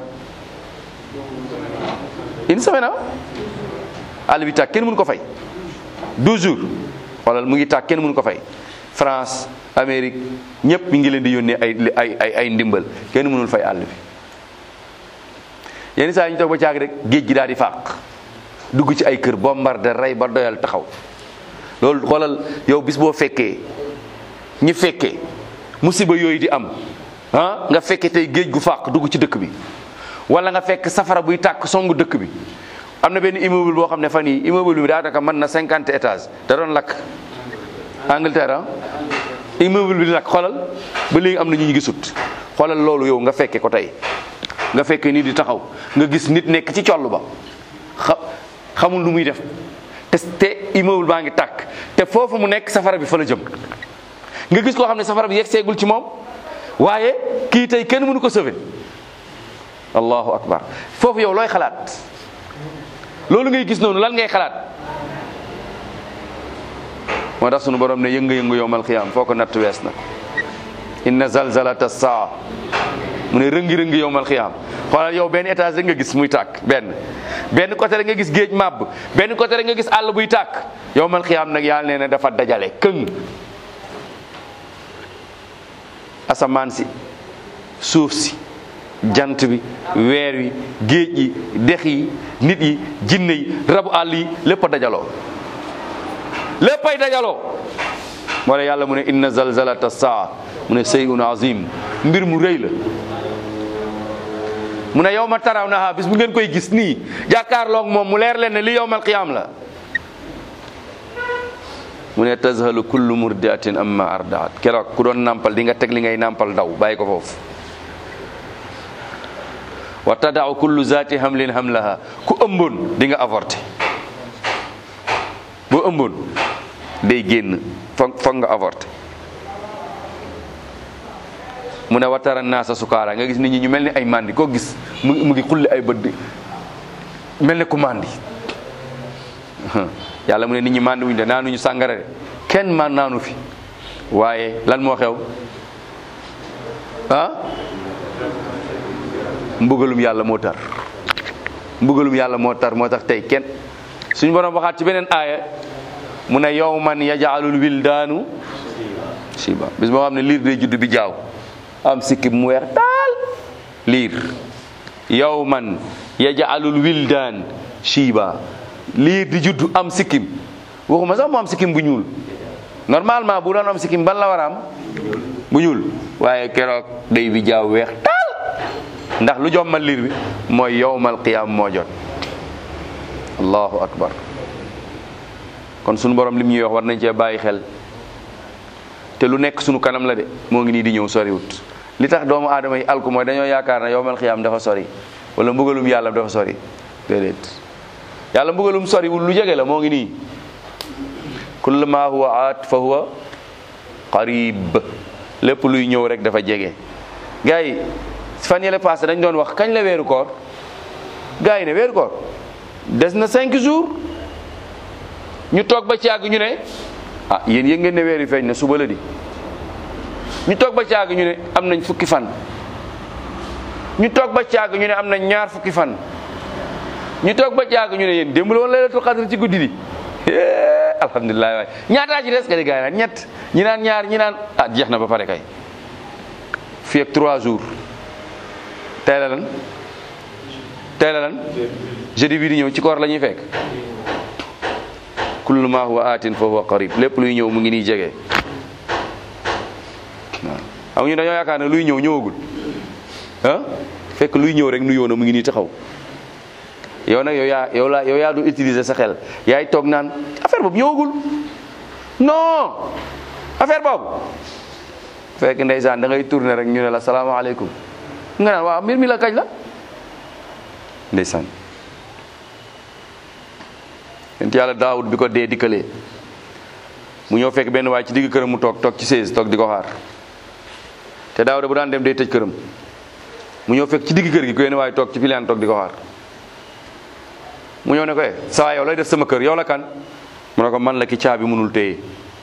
une semaine ah àll bi tàkk kenn mënu ko fay 12 jours xoolal mu ngi tàkk kenn mënu ko fay France Amérique ñëpp mi ngi leen di yónnee ay ay ay ay ndimbal kenn mënul fay àll bi yenn saa yi ñu toog ba caag rek géej gi daal di fàq dugg ci ay kër bombardé rey ba doyal taxaw loolu xoolal yow bis boo fekkee ñi fekkee musiba yooyu di am ah nga fekkee tey géej gu fàq dugg ci dëkk bi wala nga fekk safara buy tàkk songu dëkk bi am na benn immeuble boo xam ne fan yii immeuble bi daanaka mën na cinquante étages da doon lakk Angleterre ah immeuble bi di lakk xoolal ba léegi am na ñu ñu gisut xoolal loolu yow nga fekke ko tey nga fekkee nit di taxaw nga gis nit nekk ci coll ba xa xamul lu muy def te te immeuble baa ngi tàkk te foofu mu nekk safara bi fa la jëm nga gis koo xam ne safara bi yegg seegul ci moom waaye kii tey kenn mënu ko sauver allahu akbar foofu yow looy xalaat loolu ngay gis noonu lan ngay xalaat moo tax sunu borom ne yëngu-yëngu yowmal qiyaam foo ko natt wees na inna zalzalata saa mu ne rëngi-rëngi yowmal xiyaam xoolal yow benn étage rek nga gis muy tàkk benn benn côté rek nga gis géej màbb benn côté rek nga gis àll buy tàkk yowmal xiyaam nag yàlla nee na dafa dajale këng asamaan si suuf si jant bi weer wi géej yi dex yi nit yi jinne yi rabu àll yi lépp a dajaloo léppay dajaloo moo la yàlla mu ne inna zalzalata saa mu ne seyun azim mbir mu rëy la mu ne yow ma taraw na bis bu ngeen koy gis nii jàkkaarloog moom mu leer leen ne li yowmal qiyaam la mu ne tazhalu kullu murdiatin amma ardaat keroog ku doon nampal di nga teg li ngay nampal daw bàyyi ko foofu wa tadau kullu zati hamlin hamlaha ku ëmboon di nga avorté boo ëmboon day génn foog foog nga avorté mu ne watara naasa sukaara nga gis nit ñi ñu mel ni ay mandi koo gis mu mu ngi xulli ay bët di mel ni ku mandi yàlla mu ne nit ñi mandi wuñ de naanuñu sàngara de kenn man naanu fi waaye lan moo xew ah mbugalum yàlla moo tar mbugalum yàlla moo tar moo tax tey kenn suñu borom waxaat ci beneen aaya mu ne yawman yaj'alul wildaanu shiba bis boo xam ne liir day judd bi jaaw am sikkim mu weex taal liir yawman yaj'alul wildaan shiba liir di judd am sikkim waxuma sax mu am sikkim bu ñuul normalement bu doon am sikkim ban la war a am bu ñuul waaye keroog day bi jaaw weex taal ndax lu jommal liir bi mooy yowmal qiyaam moo jot allahu akbar kon sunu borom lim ñuy wax war nañ cee bàyyi xel te lu nekk sunu kanam la de moo ngi nii di ñëw soriwut li tax doomu aadama yi alku mooy dañoo yaakaar ne yowmal qiyaam dafa sori wala mbugalum yàlla dafa sori déedéet yàlla mbugalum soriwul lu jege la moo ngi nii kullu ma huwa aat fa huwa qarib lépp luy ñëw rek dafa jege gars yi fan yële passé dañ doon wax kañ la weeru koor gars yi ne weeru koor des na cinq jours ñu toog ba caag ñu ne ah yéen yëg ngeen ne weer yi feeñ na suba la di ñu toog ba caag ñu ne am nañ fukki fan ñu toog ba caag ñu ne am nañ ñaar fukki fan ñu toog ba caag ñu ne yéen démb la woon laylatul qadr ci guddi di alhamdulilah waay ñaataa ci des ka di gars yi naan ñett ñi naan ñaar ñi naan ah jeex na ba pare kay fii ak trois jours tey la lan tey la lan jeudi bi di ñëw ci koor la ñuy fekk kullu ma huwa aatin fa huwa qarib lépp luy ñëw mu ngi nii jege waaw xam ñu dañoo yaakaar ne luy ñëw ñëwagul ah fekk luy ñëw rek nuyoo na mu ngi nii taxaw yow nag yow yaa yow laa yow yaa du utiliser sa xel yaay toog naan affaire boobu ñëwagul non affaire boobu fekk ndeysaan da ngay tourner rek ñu ne la salaamaaleykum nga naan waaw mbir mi la kañ la ndeysaan yent yàlla daawud bi ko dee dikkalee mu ñëw fekk benn waay ci digg këram mu toog toog ci seize toog di ko xaar te daawuda bu daan dem day tëj këram mu ñëw fekk ci digg kër gi ku yenn waay toog ci pilaan toog di ko xaar mu ñëw ne ko eh saa yow lay def sama kër yow la kan mu ne ko man la ki caabi mënul téye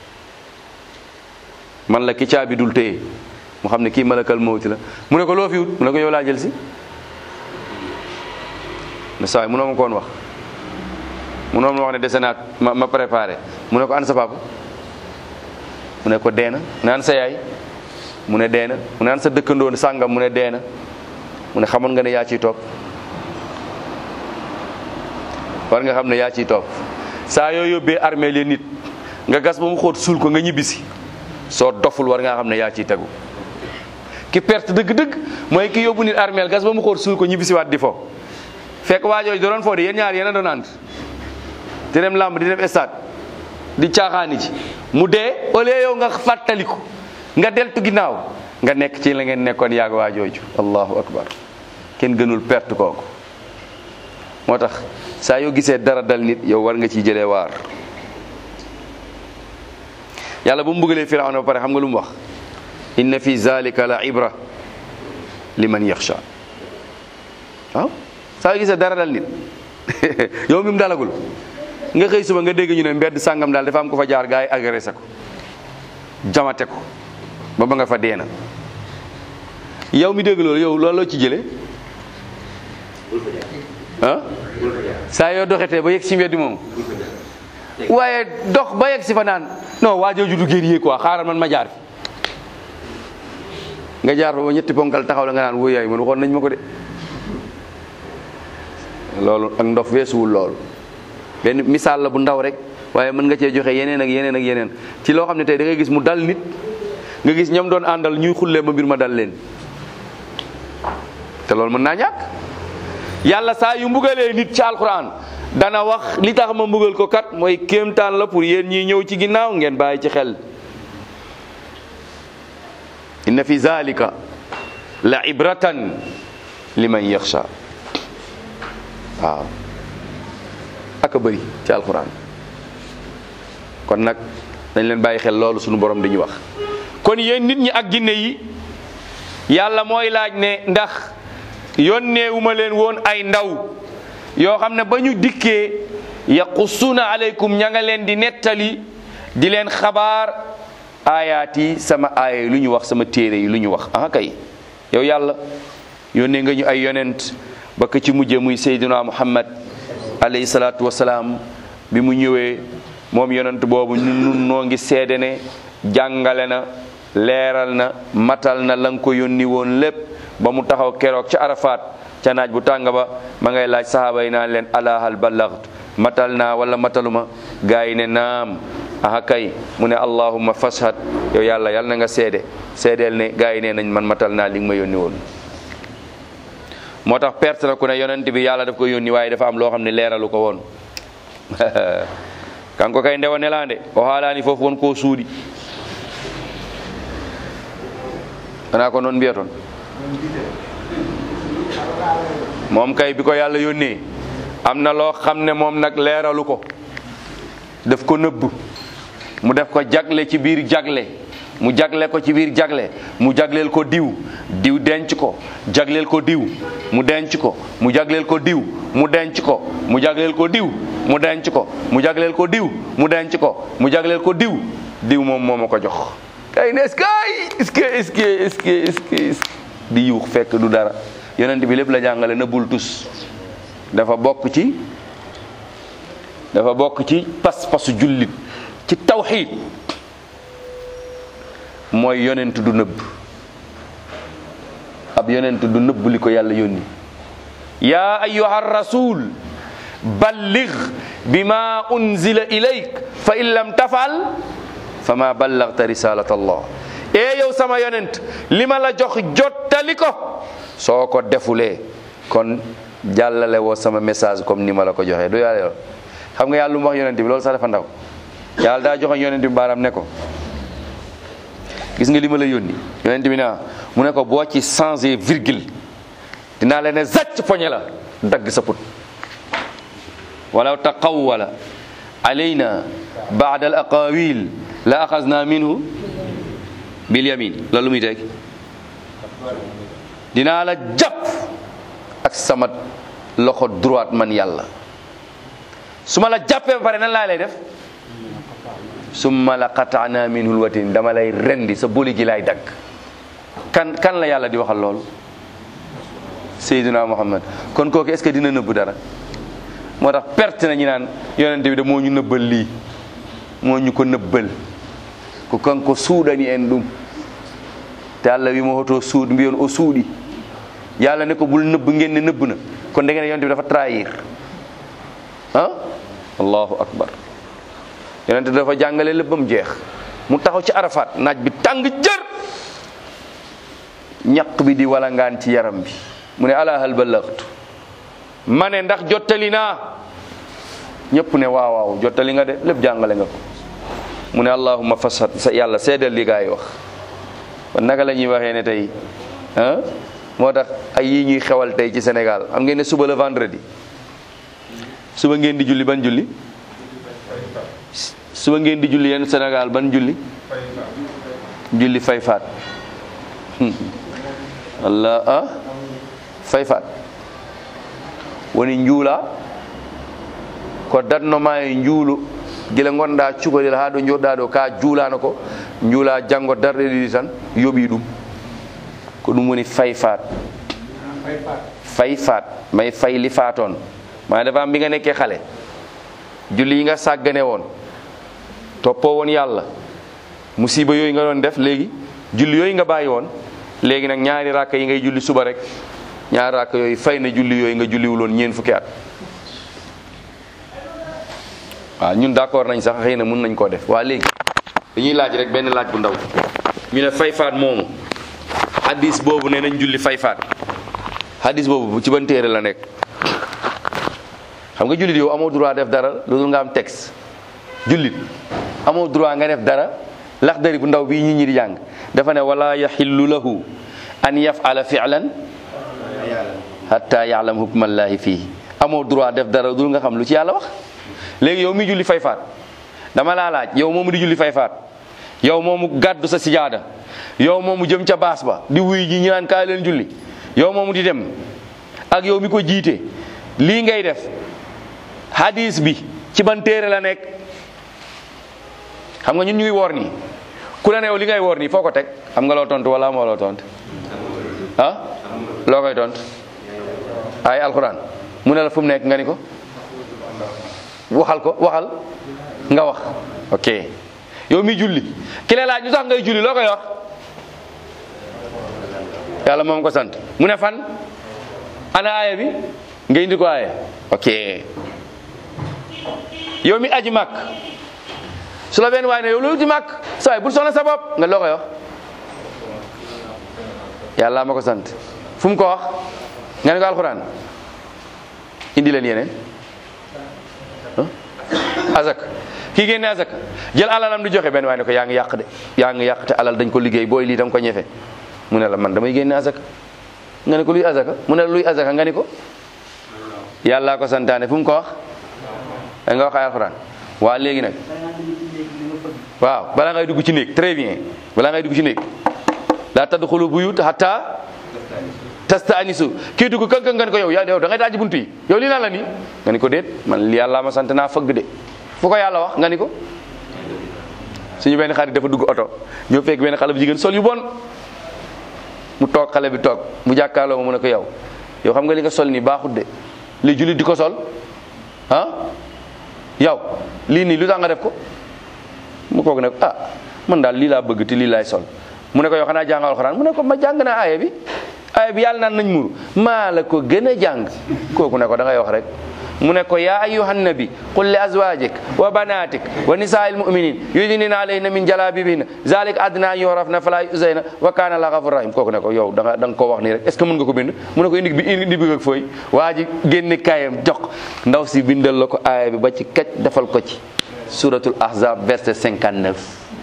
man la ki caabi dul téye mu xam ne kii malakal mawti la mu ne ko loo fi wut mu ne ko yow laa jël si ne saa yi munoo ma koon wax munoo ma wax ne dese naa ma ma préparé mu ne ko an sa papa mu ne ko deena mu ne an sa yaay mu ne deena mu ne an sa dëkkandoo sàngam mu ne deena mu ne xamoon nga ne yaa ciy topp war nga xam ne yaa ciy topp saa yoo yóbbee armée leen nit nga gas ba mu xóot suul ko nga ñibbisi soo doful war ngaa xam ne yaa ciy tegu ki perte dëgg-dëgg mooy ki yóbbu nit armeel gas ba mu xóot suul ko ñibbisi waat di fo fekk waajooju da doon foo di yéen ñaar yéen a doon ànd di dem làmb di dem stade di caaxaani ci mu dee au lieu yow nga fàttaliku nga deltu ginnaaw nga nekk ci la ngeen nekkoon yàgg waajooju allahu akbar kenn gënul perte kooku moo tax saa yoo gisee dara dal nit yow war nga ciy jëlee waar yàlla bu mu bëggalee firawna ba pare xam nga lu mu wax inna fi zalika la ibra liman yaxsha waaw saa yoo gisee dara dal nit yow mi mu dalagul nga xëy suba nga dégg ñu ne mbedd sàngam daal dafa am ko fa jaar gaa yi agressé ko jamate ko ba ba nga fa deena yow mi dégg loolu yow looloo ci jële ah saa yoo doxetee ba yegg si mbedd moom waaye dox ba yegg si fa naan non waa jooju du guerrier quoi xaaral man ma jaar fi nga jaar fa ba ñetti ponkal taxaw la nga naan wóoy yaay man waxoon nañ ma ko de loolu ak ndof weesuwul loolu benn misaal la bu ndaw rek waaye mën nga cee joxe yeneen ak yeneen ak yeneen ci loo xam ne tey da ngay gis mu dal nit nga gis ñoom doon àndal ñuy xullee ba mbir ma dal leen te loolu mën naa ñàkk yàlla saa yu mbugalee nit ci alquran dana wax li tax ma mbugal ko kat mooy kéemtaan la pour yéen ñiy ñëw ci ginnaaw ngeen bàyyi ci xel inna fi zalika la ibratan liman yaxsha waaw aka bëri ci alquran kon nag dañ leen bàyyi xel loolu sunu borom dañuy wax kon yéen nit ñi ak ginne yi yàlla mooy laaj ne ndax yónneewuma leen woon ay ndaw yoo xam ne ba ñu dikkee yaqussuuna aleykum ña nga leen di nettali di leen xabaar aayaat yi sama aaya yi lu ñu wax sama téere yi lu ñu wax ah kay yow yàlla yónnee nga ñu ay yonent ba ka ci mujje muy Seydina Muhammad alayhi salaatu wasalaam bi mu ñëwee moom yonent boobu ñun nun noo ngi seede ne jàngale na leeral na matal na la nga ko yónni woon lépp ba mu taxaw keroog ca Arafat ca naaj bu tàng ba ma ngay laaj sahaaba yi naan leen ala hal ballaghtu matal naa wala mataluma gaa yi ne naam aha kay mu ne allahumma fashhad yow yàlla yàlla na nga seede seedeel ne gaa yi ne nañ man matal naa li nga ma yónni woon moo tax perte na ku ne yonent bi yàlla daf ko yónni waaye dafa am loo xam ne leeralu ko woon kanko kay ndewa nelande o haalani fof won ko suuɗi wona ko noon mbiya toon moom kay bi ko yàlla yónnee am na loo xam ne moom nag leeralu ko daf ko nëbb mu def ko jagle ci biir jagle mu jagle ko ci biir jagle mu jagleel ko diw diw denc ko jagleel ko diw mu denc ko mu jagleel ko diw mu denc ko mu jagleel ko diw mu denc ko mu jagleel ko diw mu denc ko mu jagleel ko diw diw moom moo ma ko jox kay ne est-ce que est-ce que est-ce que est-ce que est-ce que est-ce que di yuux fekk du dara yonent bi lépp la jàngale na bul tus dafa bokk ci dafa bokk ci pas-pasu jullit ci tawxiid mooy yonent du nëbb ab yonent du nëbb li ko yàlla yónni yaa ayyuha rasul balligh bima unzila ilayk fa in lam tafal fa ma ballagta risalat allah ee yow sama yonent li ma la jox jottali ko soo ko defulee kon jàllale woo sama message comme ni ma la ko joxee du yàlla yoon xam nga yàlla lu mu wax yonent bi loolu sax dafa ndaw yàlla daa joxoon yonent bi baaraam ne ko gis nga li ma la yónni yonent bi naa mu ne ko boo ci changé virgule dinaa la ne zacc poñe la dagg sa put walaw taqawwala alayna baada al aqawil la axasna minhu bil yamin loolu muy teg dinaa la jàpp ak sama loxo droite man yàlla su ma la jàppee ba pare nan laa lay def summa la qataana minhu lwatin dama lay rendi sa boli gi lay dagg kan kan la yàlla di waxal loolu Seydina Muhammad kon kooku est-ce que dina nëbb dara moo tax perte na ñu naan yonente bi de moo ñu nëbbal lii moo ñu ko nëbbal ko kanko suuɗani en ɗum te allah wimo hoto suud mbiyon o suuɗi yàlla ne ko bul nëbb ngeen ne nëbb na kon da ngeen yonente bi dafa trahir ah allahu akbar yonente dafa jàngale lépp ba mu jeex mu taxaw ci arafat naaj bi tàng jër ñaq bi di walangaan ci yaram bi mu ne ala hal ballaghtu ma ne ndax jottali naa ñëpp ne waaw waaw jottali nga de lépp jàngale nga ko mu ne allahumma fasad sa yàlla seedal li gaa yi wax kon naka la ñuy waxee ne tey ah moo tax ay yi ñuy xewal tey ci Sénégal xam ngeen ne suba la vendredi suba ngeen di julli ban julli suba ngeen di julli yenn Sénégal ban julli julli fay faat walla ah fay faat woni njuula ko datnoma e njuulu gila gonɗa cukalel ha ɗo joɗɗa ɗo ka juulano ko juula janggo darɗe ɗiɗi tan yooɓi ɗum ko ɗum woni fay faat fay faat may fay li faatoon maa dafa am bi nga nekkee xale julli yi nga sàggane woon toppoo woon yàlla musiba yooyu nga doon def léegi julli yooyu nga bàyyi woon léegi nag ñaari ràkk yi ngay julli suba rek ñaari ràkk yooyu fay na julli yooyu nga julliwuloon ñeen fukki at waaw ñun d'accord nañ sax xëy na mun nañ koo def waa léegi dañuy laaj rek benn laaj bu ndaw ñu ne fay faat moomu hadis boobu ne nañ julli fay faat hadis boobu ci ban téere la nekk xam nga jullit yow amoo droit def dara loolu nga am texte jullit amoo droit nga def dara laxdari bu ndaw bii ñi ñi di jàng dafa ne wala yaxillu lahu an yafala fi'lan hatta ya'lam hukmallahi fii amoo droit def dara dul nga xam lu ci yàlla wax léegi yow mi julli fay faat dama laa laaj yow moomu di julli fay faat yow moomu gàddu sa sijaada yow moomu jëm ca baas ba di wuy ji ñi naan kaay leen julli yow moomu di dem ak yow mi ko jiite lii ngay def hadis bi ci ban téere la nekk xam nga ñun ñuy woor nii ku la ne yow li ngay woor nii foo ko teg xam nga loo tontu wala moo loo tontu ah loo koy tontu ay alxuraan mu ne la fu mu nekk nga ni ko waxal ko waxal nga wax ok yow mi julli ki la laaj lu tax ngay julli loo koy wax yàlla moom ko sant mu ne fan ana aaya bi nga indi ko aaya ok yow mi aji màkk su la benn waay ne yow loolu ci màkk sa waay bul soxla sa bopp nga loo koy wax yàlla ma ko sant fu mu ko wax nga ne ko alxuraan indi leen yeneen azak kii génne azak jël alalam di joxe benn waay ne ko yaa ngi yàq de yaa ngi yàq te alal dañ ko liggéey booy lii da nga ko ñefe mu ne la man damay génne azak nga ne ko luy azaka mu ne la luy azaka nga ni ko yàllaa ko santaane fu mu ko wax da nga wax ay alxuraan waa léegi nag waaw balaa ngay dugg ci néeg très bien balaa ngay dugg ci néeg laa tadxulu buyut hatta tastanisu kii dugg kan kan nga ni ko yow yaa yow da ngay daaj buntu yi yow lii lan la nii nga ni ko déet man li yàlla ma sant naa fëgg de fu ko yàlla wax nga ni ko suñu benn xarit dafa dugg oto ñoo fekk benn xale bu jigéen sol yu bon mu toog xale bi toog mu jàkkaarloo ma mu ne ko yow yow xam nga li nga sol nii baaxut de li jullit di ko sol ah yow lii nii lu tax nga def ko mu koog ne ko ah man daal lii laa bëgg te lii laay sol mu ne ko yow xanaa jàng alxuraan mu ne ko ma jàng naa aaya bi aaya bi yàlla naan nañ muru maa la ko gën a jàng kooku ne ko da ngay wax rek mu ne ko yaa ayyuhan nabi qul li azwajik wa banatik wa nisaa'il mu'minin yudnina alayhinna min jalabibihinna zalik adna an yurafna fala yuzayna wa kana la ghafur rahim kooku ne ko yow da nga da nga koo wax nii rek est ce que mën nga ko bind mu ne ko indi bi indi bi ak fooy waa ji génne kaayam jox ndaw si bindal la ko aaya bi ba ci kaj defal ko ci suratul ahzab verset 59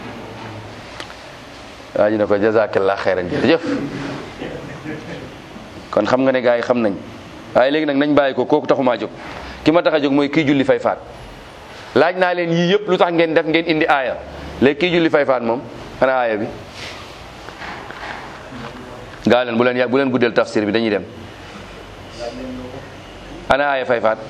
waa ji ne ko jazakallah xeyran jërëjëf kon xam nga ne gars yi xam nañ waaye léegi nag nañ bàyyi ko kooku taxumaa jóg ki ma tax a jóg mooy kii julli fay faat laaj naa leen yii yëpp lu tax ngeen def ngeen indi aaya léegi kii julli fay faat moom xanaa aaya bi gaa leen bu leen yàgg bu leen guddeel tafsir bi dañuy dem ana aaya fay faat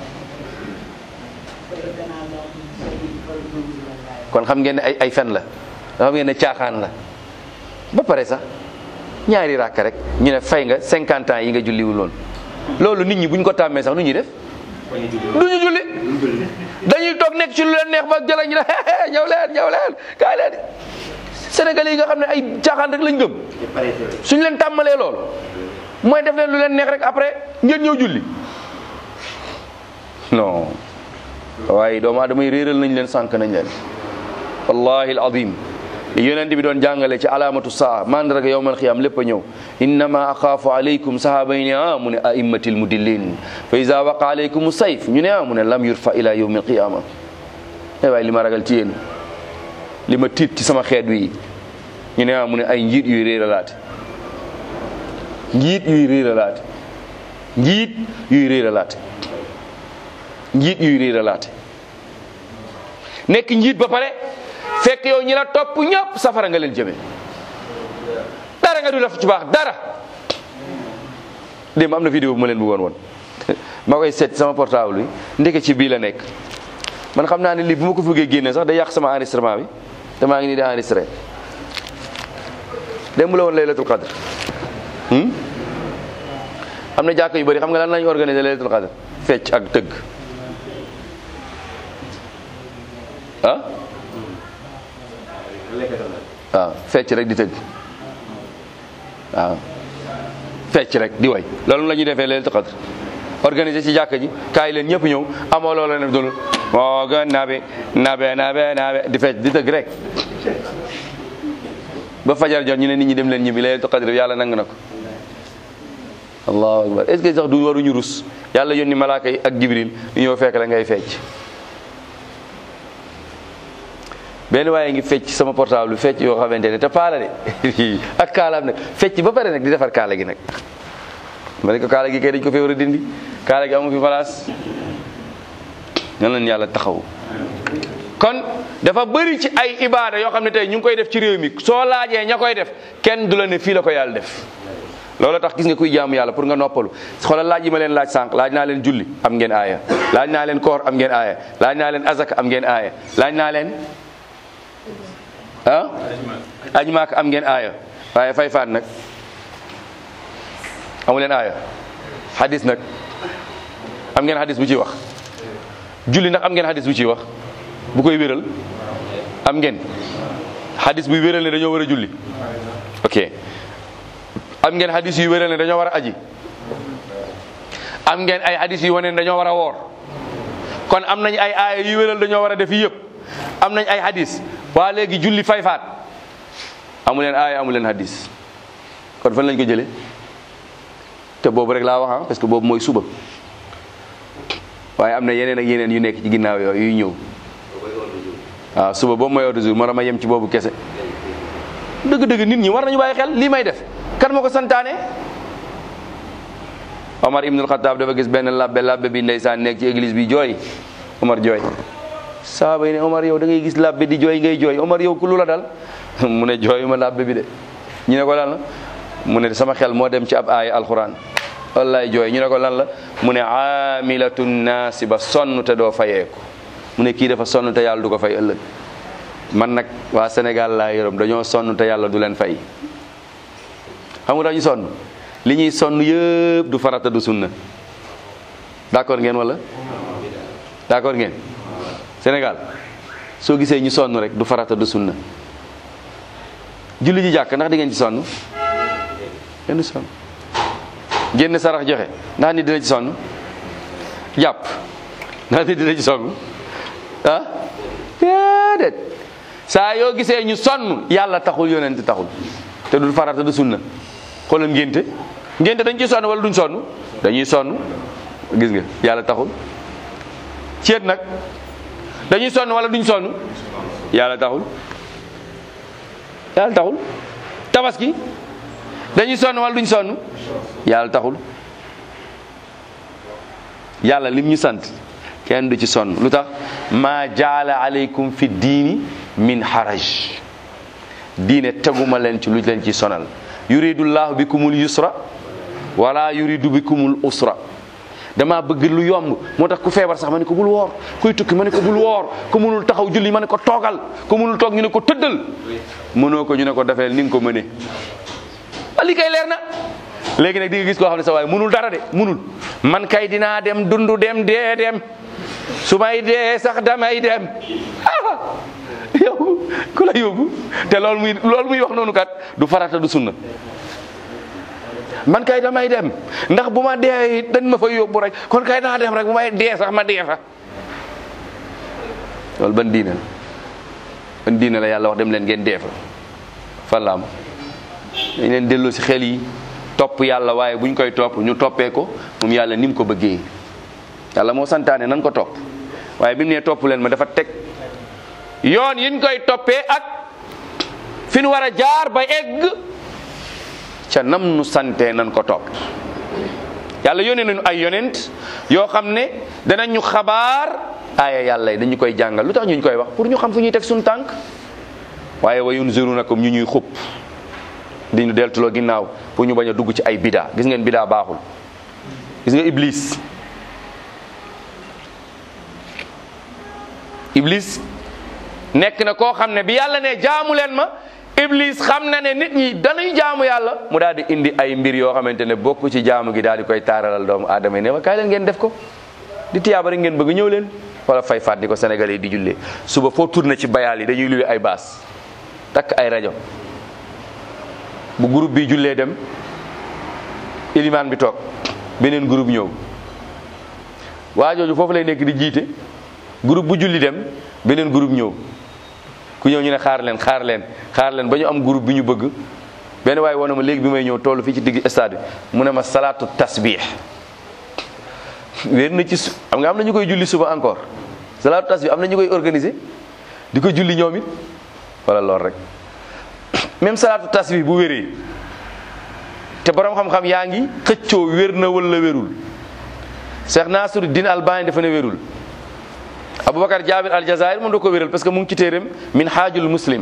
kon xam ngeen ne ay ay fen la xam ngeen ne caaxaan la ba pare sax ñaari ràkk rek ñu ne fay nga 50 ans yi nga julliwul loolu loolu nit ñi buñ ko tàmmee sax nu ñuy def du ñu julli dañuy toog nekk ci lu leen neex ba jëla ñu ne ñëw leen ñëw leen kaay leen sénégalais yi nga xam ne ay caaxaan rek lañ gëm suñ leen tàmmalee loolu mooy def leen lu leen neex rek après ngeen ñëw julli non waaye doomu aadama yi réeral nañ leen sànq nañ leen wallahi alazim li yonent bi doon jàngale ci alaamatu saa mandarga yowmal xiyaam lépp a ñëw innama axaafu alaykum sahaaba yi ne ah mu ne aimmatil mudillin fa ida waqa alaykum sayf ñu ne ah mu ne lam yurfa ila yawmi alqiyama ay waaye li ma ragal ci yéen li ma tiit ci sama xeet wi ñu ne ah mu ne ay njiit yuy réeralaate njiit yuy réeralaate njiit yuy réeralaate njiit yuy réeralaate nekk njiit ba pare fekk yow ñi la topp ñëpp safara nga leen jëme dara nga du def ci baax dara démb am na vidéo bu ma leen bëggoon woon ma koy seet sama portable bi ndeke ci bii la nekk man xam naa ne lii bu ma ko bëggee génne sax day yàq sama enregistrement bi te maa ngi nii di enregistré démb la woon laylatul qadr hmm? am na jàkk yu bëri xam nga lan lañu organiser laylatul qadr fecc ak tëgg ah waaw fecc rek di tëgg waaw fecc rek di way loolu la ñuy defee laylatul qadr organiser ci jàkk ji kaay leen ñëpp ñëw amoo loola ne dul moo gën nabe nabe nabe nabe di fecc di tëgg rek ba fajar jot ñu ne nit ñi dem leen ñibbi laylatul qadr yàlla nangu na ko allahu akbar est-ce que sax du waruñu rus yàlla yónni malaaka yi ak jibril ñu ñëw fekk la ngay fecc benn waaye ngi fecc sama portable bi fecc yoo xamante ne te paala de ak kaalaam nag fecc ba pare nag di defar kaala gi nag ma ne ko kaala gi kay dañ ko fee war a dindi kaala gi amu fi place nan leen yàlla taxaw kon dafa bëri ci ay ibaada yoo xam ne tey ñu ngi koy def ci réew mi soo laajee ña koy def kenn du la ne fii la ko yàlla def loolu tax gis nga kuy jaamu yàlla pour nga noppalu xoolal laaj yi ma leen laaj sànq laaj naa leen julli am ngeen aaya laaj naa leen koor am ngeen aaya laaj naa leen azaka am ngeen aaya laaj naa leen ah aji maak am ngeen aaya waaye fay faat nag amu leen aaya hadis nag am ngeen hadis bu ciy wax julli ndax am ngeen hadis bu ciy wax bu koy wéral am ngeen hadis buy wéral ne dañoo war a julli ok am ngeen hadis yu wéral ne dañoo war a aji am ngeen ay hadis yu wane ne dañoo war a woor kon am nañ ay aaya yu wéral dañoo war a def yi yëpp am nañ ay hadis waa léegi julli fay faat amu leen aaya amu leen hadis kon fan lañ ko jëlee te boobu rek laa wax ah parce que boobu mooy suba waaye am na yeneen ak yeneen yu nekk ci ginnaaw yooyu yuy ñëw waaw suba boobu mooy ordre jour moo ma yem ci boobu kese dëgg-dëgg nit ñi war nañu bàyyi xel lii may def kan ma ko santaane Omar ibnul Xataab dafa gis benn labbe labbe bi ndeysaan nekk ci église bi jooy Omar jooy saaba yi ne Omar yow da ngay gis labbe di jooy ngay jooy Omar yow ku lu la dal mu ne jooyu ma labbe bi de ñu ne ko lan la mu ne sama xel moo dem ci ab aaya alquran wallaay jooy ñu ne ko lan la mu ne aamilatun naasiba sonn te doo fayeeku mu ne kii dafa sonn te yàlla du ko fay ëllëg man nag waa Sénégal laa yërëm dañoo sonn te yàlla du leen fay xam nga dañu sonn li ñuy sonn yëpp du farata du sunna d'accord ngeen wala d'accord ngeen Sénégal soo gisee ñu sonn rek du farata du sunna julli ji jàkk ndax di ngeen ci sonn kenn sonn génn sarax joxe ndax nit dina ci sonn jàpp ndax nit dina ci sonn ah déedéet saa yoo gisee ñu sonn yàlla taxul yonent taxul te du farata du sunna xoolal ngénte ngénte dañ ciy sonn wala duñ sonn dañuy sonn gis nga yàlla taxul ceet nag dañuy sonn wala duñ sonn yàlla taxul yàlla taxul tabaski dañuy sonn wala duñ sonn yàlla taxul yàlla lim ñu sant kenn du ci sonn lu tax maa jaala aleykum fi diini min haraj diine teguma leen ci lu leen ci sonal yuridullahu bikumul yusra wala yuridu bikumul usra dama bëgg lu yomb moo tax ku feebar sax ma ne ko bul woor kuy tukki ma ne ko bul woor ku mënul taxaw julli ma ne ko toogal ku mënul toog ñu ne ko tëddal mënoo ko ñu ne ko defeel ni nga ko mënee li kay leer na léegi nag di nga gis koo xam ne sa waaye mënul dara de mënul man kay dinaa dem dundu dem dee dem su may dee sax damay dem ah yow ku la yóbbu te loolu muy loolu muy wax noonu kat du farata du sunna man kay damay dem ndax bu ma dee dañ ma fa yóbbu rek kon kay naa dem rek bu may dee sax ma dee fa loolu ban diine la ban diine la yàlla wax dem leen ngeen dee fa fan la am dañ leen delloo si xel yi topp yàlla waaye buñ koy topp ñu toppee ko moom yàlla ni mu ko bëggee yàlla moo santaane nan ko topp waaye bi mu nee topp leen ma dafa teg yoon yiñ koy toppee ak fi nu war a jaar ba egg ca nam nu santee nan ko topp yàlla yónnee nañu ay yonent yoo xam ne danañ ñu xabaar aaya yàlla yi dañu koy jàngal lu tax ñu koy wax pour ñu xam fu ñuy teg suñu tànk waaye wa yunzirunakum ñu ñuy xub di ñu deltuloo ginnaaw pour ñu bañ a dugg ci ay bidaa gis ngeen bidaa baaxul gis nga iblis iblis nekk na koo xam ne bi yàlla ne jaamu leen ma iblis xam na ne nit ñi dañuy jaamu yàlla mu daal di indi ay mbir yoo xamante ne bokk ci jaamu gi daal di koy taaralal doomu aadama yi ne wa kaay leen ngeen def ko di tiyaaba rek ngeen bëgg ñëw leen wala fay faat di ko sénégalais yi di jullee suba foo tourné ci bayaal yi dañuy luwe ay baas takk ay rajo bu groupe bi jullee dem ilimaan bi toog beneen groupe ñëw waa jooju foofu lay nekk di jiite groupe bu julli dem beneen groupe ñëw ku ñëw ñu ne xaar leen xaar leen xaar leen ba ñu am groupe bi ñu bëgg benn waaye woon na ma léegi bi may ñëw toll fii ci digg stade bi mu ne ma salaatu tasbih wéer na ci su xam nga am na ñu koy julli suba encore salaatu tasbih am na ñu koy organiser di ko julli ñoom it wala lool rek même salaatu tasbih bu wéree te borom xam-xam yaa ngi xëccoo wér na wala wérul Cheikh Nasiruddin Albani dafa ne wérul Aboubacar Jabir al Jazair moom da ko wéral parce que mu ngi ci téeréem min haajul muslim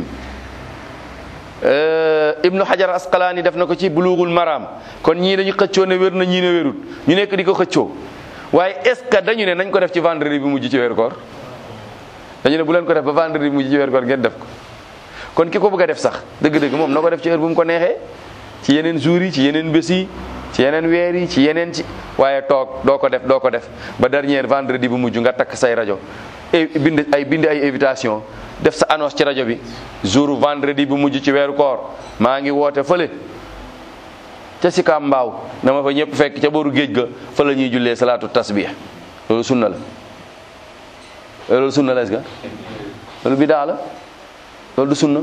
Ibnu Hajar Asqalaani def na ko ci bulughul maram kon ñii dañu xëccoo ne wér na ñii ne wérul ñu nekk di ko xëccoo waaye est-ce que dañu ne nañ ko def ci vendredi bi mujj ci weeru koor dañu ne bu leen ko def ba vendredi bi mujj ci weeru koor ngeen def ko kon ki ko bëgg a def sax dëgg-dëgg moom na ko def ci heure bu mu ko neexee ci yeneen jours yi ci yeneen bés yi ci yeneen weer yi ci yeneen ci waaye toog doo ko def doo ko def ba dernier vendredi bu mujj nga takk say rajo bind ay bind ay invitation def sa annonce ci rajo bi jour vendredi bu mujj ci weeru koor maa ngi woote fële ca Sicap Mbao dama fa ñëpp fekk ca booru géej ga fa la ñuy jullee salaatu tasbih loolu sunna la loolu sunna la est-ce que loolu bidaa la loolu du sunna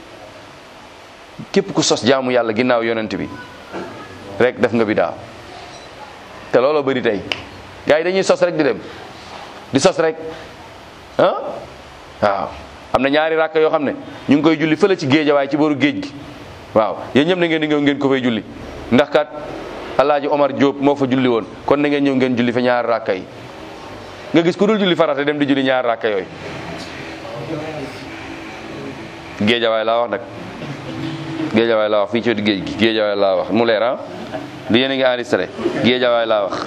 képp ku sos jaamu yàlla ginnaaw yonent bi rek def nga bidaa te looloo bëri tey gars yi dañuy sos rek di dem di sos rek ah waaw am na ñaari rakk yoo xam ne ñu ngi koy julli fële ci géej waaye ci booru géej gi waaw yéen ñëpp na ngeen di ñëw ngeen ko fay julli ndax kat alaaji Omar Diop moo fa julli woon kon na ngeen ñëw ngeen julli fa ñaari rakka yi nga gis ku dul julli farata dem di julli ñaari rakka yooyu géejawaay laa wax nag géejawaay laa wax fii ci wetu géej gi géejawaay laa wax mu leer ah du yéen a ngi enregistré géejawaay laa wax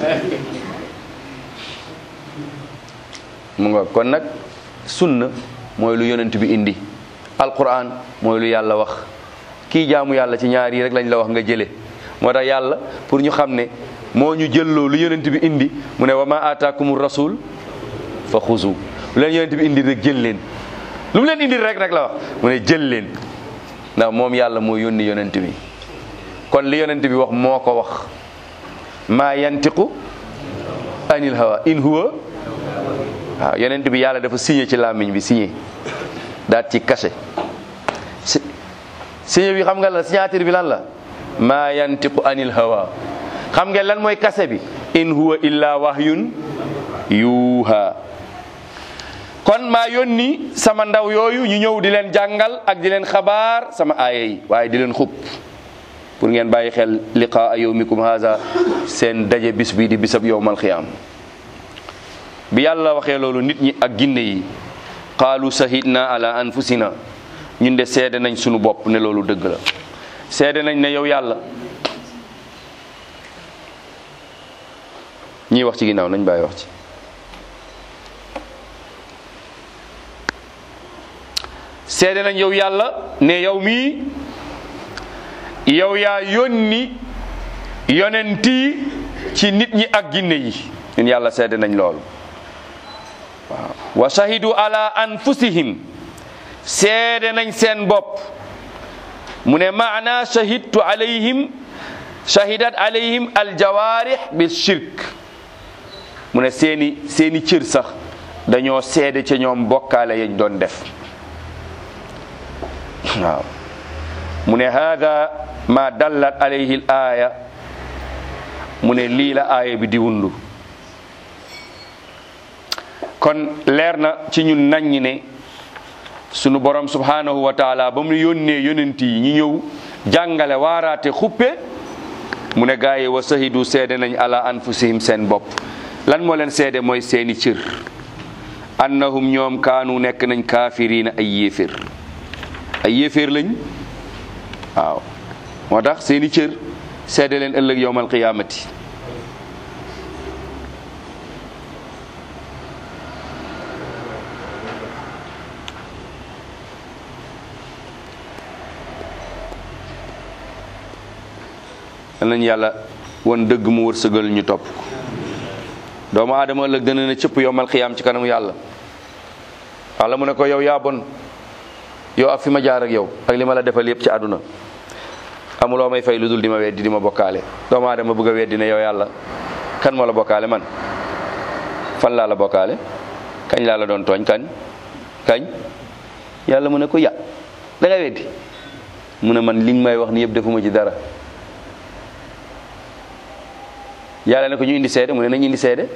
mu nga kon nag sunna mooy lu yonent bi indi alquran mooy lu yàlla wax kii jaamu yàlla ci ñaar yi rek lañ la wax nga jële moo tax yàlla pour ñu xam ne moo ñu jëlloo lu yonent bi indi mu ne wa ma ataakumu rasul fa xuzu lu leen yonent bi indi rek jël leen lu mu leen indi rek rek la wax mu ne jël leen ndax moom yàlla moo yónni yonent bi kon li yonent bi wax moo ko wax maa yantiqu anil hawa in huwa waaw yonent bi yàlla dafa signé ci làmmiñ bi signé daat ci cachet signé bi xam nga la signature bi lan la maa yantiqu anil hawa xam nga lan mooy cachet bi in huwa illa wahyun yuuha kon maa yónni sama ndaw yooyu ñu ñëw di leen jàngal ak di leen xabaar sama aaya yi waaye di leen xub pour ngeen bàyyi xel liqaa yawmikum haza seen daje bis bi di bisab yowmal xiyaam bi yàlla waxee loolu nit ñi ak ginne yi qaalu sahidna ala anfusina ñun de seede nañ sunu bopp ne loolu dëgg la seede nañ ne yow yàlla ñiy wax ci ginnaaw nañ bàyyi wax ci seede nañ yow yàlla ne yow mii yow yaa yónni yonenti ci nit ñi ak ginne yi ñun yàlla seede nañ loolu waaw wa shahidu ala anfusihim seede nañ seen bopp mu ne maana shahidtu alayhim shahidat alayhim aljawarih bil shirk mu ne seeni seeni cër sax dañoo seede ca ñoom bokkaale yañ doon def waaw mu ne hada ma dallat alayhi l aya mu ne lii la aaya bi di wundu kon leer na ci ñun naññi ne sunu borom subhanahu wa taala ba mu yónnee yonent yi ñi ñëw jàngale waaraate xuppe mu ne gaa yi wa sahidu seede nañ ala anfusihim seen bopp lan moo leen seede mooy seeni cër annahum ñoom kaanu nekk nañ kaafiriina ay yéeféer ay yéeféer lañ waaw moo tax seeni cër seede leen ëllëg yowmal qiyaamati yal nañu yàlla won dëgg mu wërsëgal ñu topp ko doomu aadama ëllëg dana ne cëpp yombal xiyaam ci kanamu yàlla walla mu ne ko yow yaa bon yow ak fi ma jaar ak yow ak li ma la defal yépp ci àdduna amuloo may fay lu dul di ma weddi di ma bokkaale doomu aadama bëgg a weddi ne yow yàlla kan moo la bokkaale man fan laa la bokkaale kañ laa la doon tooñ kañ kañ yàlla mu ne ko ya da nga weddi mu ne man li nga may wax ni yëpp defuma ci dara yàlla ne ko ñu indi seede mu ne nañ indi seede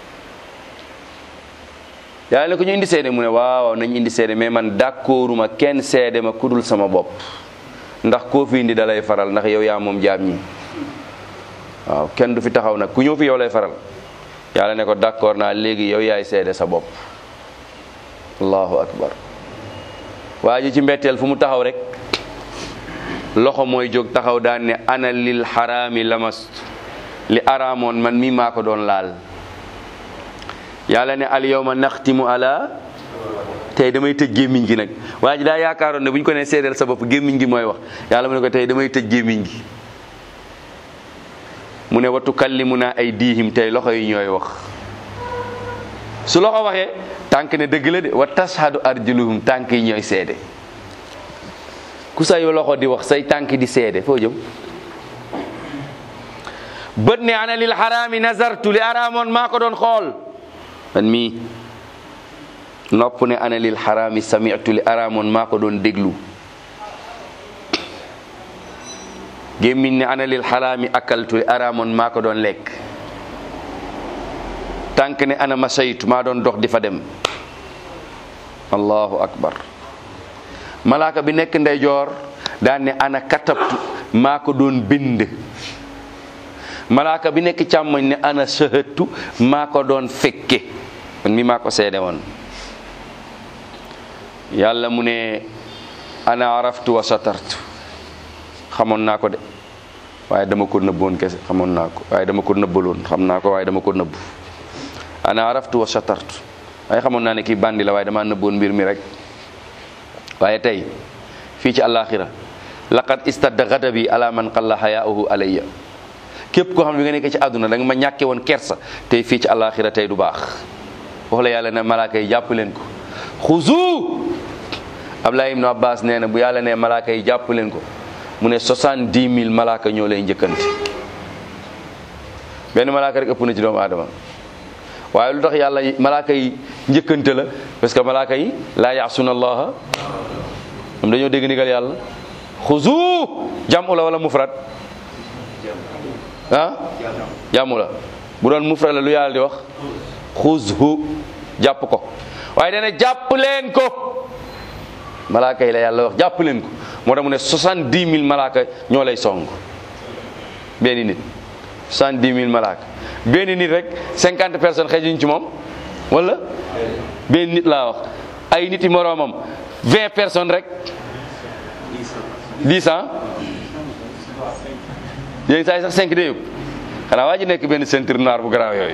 yàlla ne ko ñu indi seede mu ne waaw nañ indi seede mais man d'accorduma kenn seede ma kudul sama bopp ndax koo fi indi da lay faral ndax yow yaa moom jaam ñi waaw kenn du fi taxaw nag ku ñëw fi yow lay faral yàlla ne ko d'accord naa léegi yow yaay seede sa bopp allahu akbar waa ji ci mbetteel fu mu taxaw rek loxo mooy jóg taxaw daan ne ana lil xaraami lamast li araamoon man mi maa ko doon laal yàlla ne al yawma naxtimu ala tey damay tëj gémmiñ gi nag waa ji daa yaakaaroon ne bu ñu ko nee seedeel sa bopp gémmiñ gi mooy wax yàlla mu ne ko tey damay tëj gémmiñ gi mu ne wa tukallimuna ay diihim tey loxo yi ñooy wax su loxo waxee tànk ne dëgg la de wa tashhadu arjuluhum tànk yi ñooy seede ku say loxo di wax say tànk di seede foo jëm bët ne ana lil xaraami nazartu li araamoon maa ko doon xool man mii nopp ne ana lil xaraami sami'tu li araamoon maa ko doon déglu gémmiñ ne ana lil xaraami akaltu li araamoon maa ko doon lekk tànk ne ana masaytu maa doon dox di fa dem allahu akbar malaaka bi nekk ndeyjoor daan ne ana katabtu maa ko doon bind malaaka bi nekk càmmoñ ne ana sahatu maa ko doon fekke man mi maa ko seede woon yàlla mu ne ana araftu wa satartu xamoon naa ko de waaye dama ko nëbboon kese xamoon naa ko waaye dama ko nëbbaloon xam naa ko waaye dama ko nëbb ana araftu wa satartu waaye xamoon naa ne kii bandi la waaye dama nëbboon mbir mi rek waaye tey fii ci àllaaxira laqad istadda gadabi ala man qalla hayaa'uhu alayya képp koo xam ne bi nga nekk ci àdduna da nga ma ñàkke woon kersa tey fii ci àllaaxira tey du baax wax la yàlla ne malaaka yi jàpp leen ko xuzu Ablaye ibnu Abbas nee na bu yàlla ne malaaka yi jàpp leen ko mu ne soixante-dix mille malaaka ñoo lay njëkkante benn malaaka rek ëpp na ci doomu aadama waaye lu tax yàlla malaaka yi njëkkante la parce que malaaka yi laa yaasuna allaha moom dañoo dégg ndigal yàlla xuzu jàmm la wala mufrad ah jàmm la bu doon mufrad la lu yàlla di wax xuzhu jàpp ko waaye dana jàpp leen ko malaaka yi la yàlla wax jàpp leen ko moo tax mu ne soixante-dix mille malaaka ñoo lay song benn nit soixante-dix mille malaaka benn nit rek cinquante personnes xejuñ ci moom wala benn nit laa wax ay nit yi moroomam vingt personnes rek dix ans yéen saa yi sax cinq de yëpp xanaa waa ji nekk benn ceinture noire bu garaaw yooyu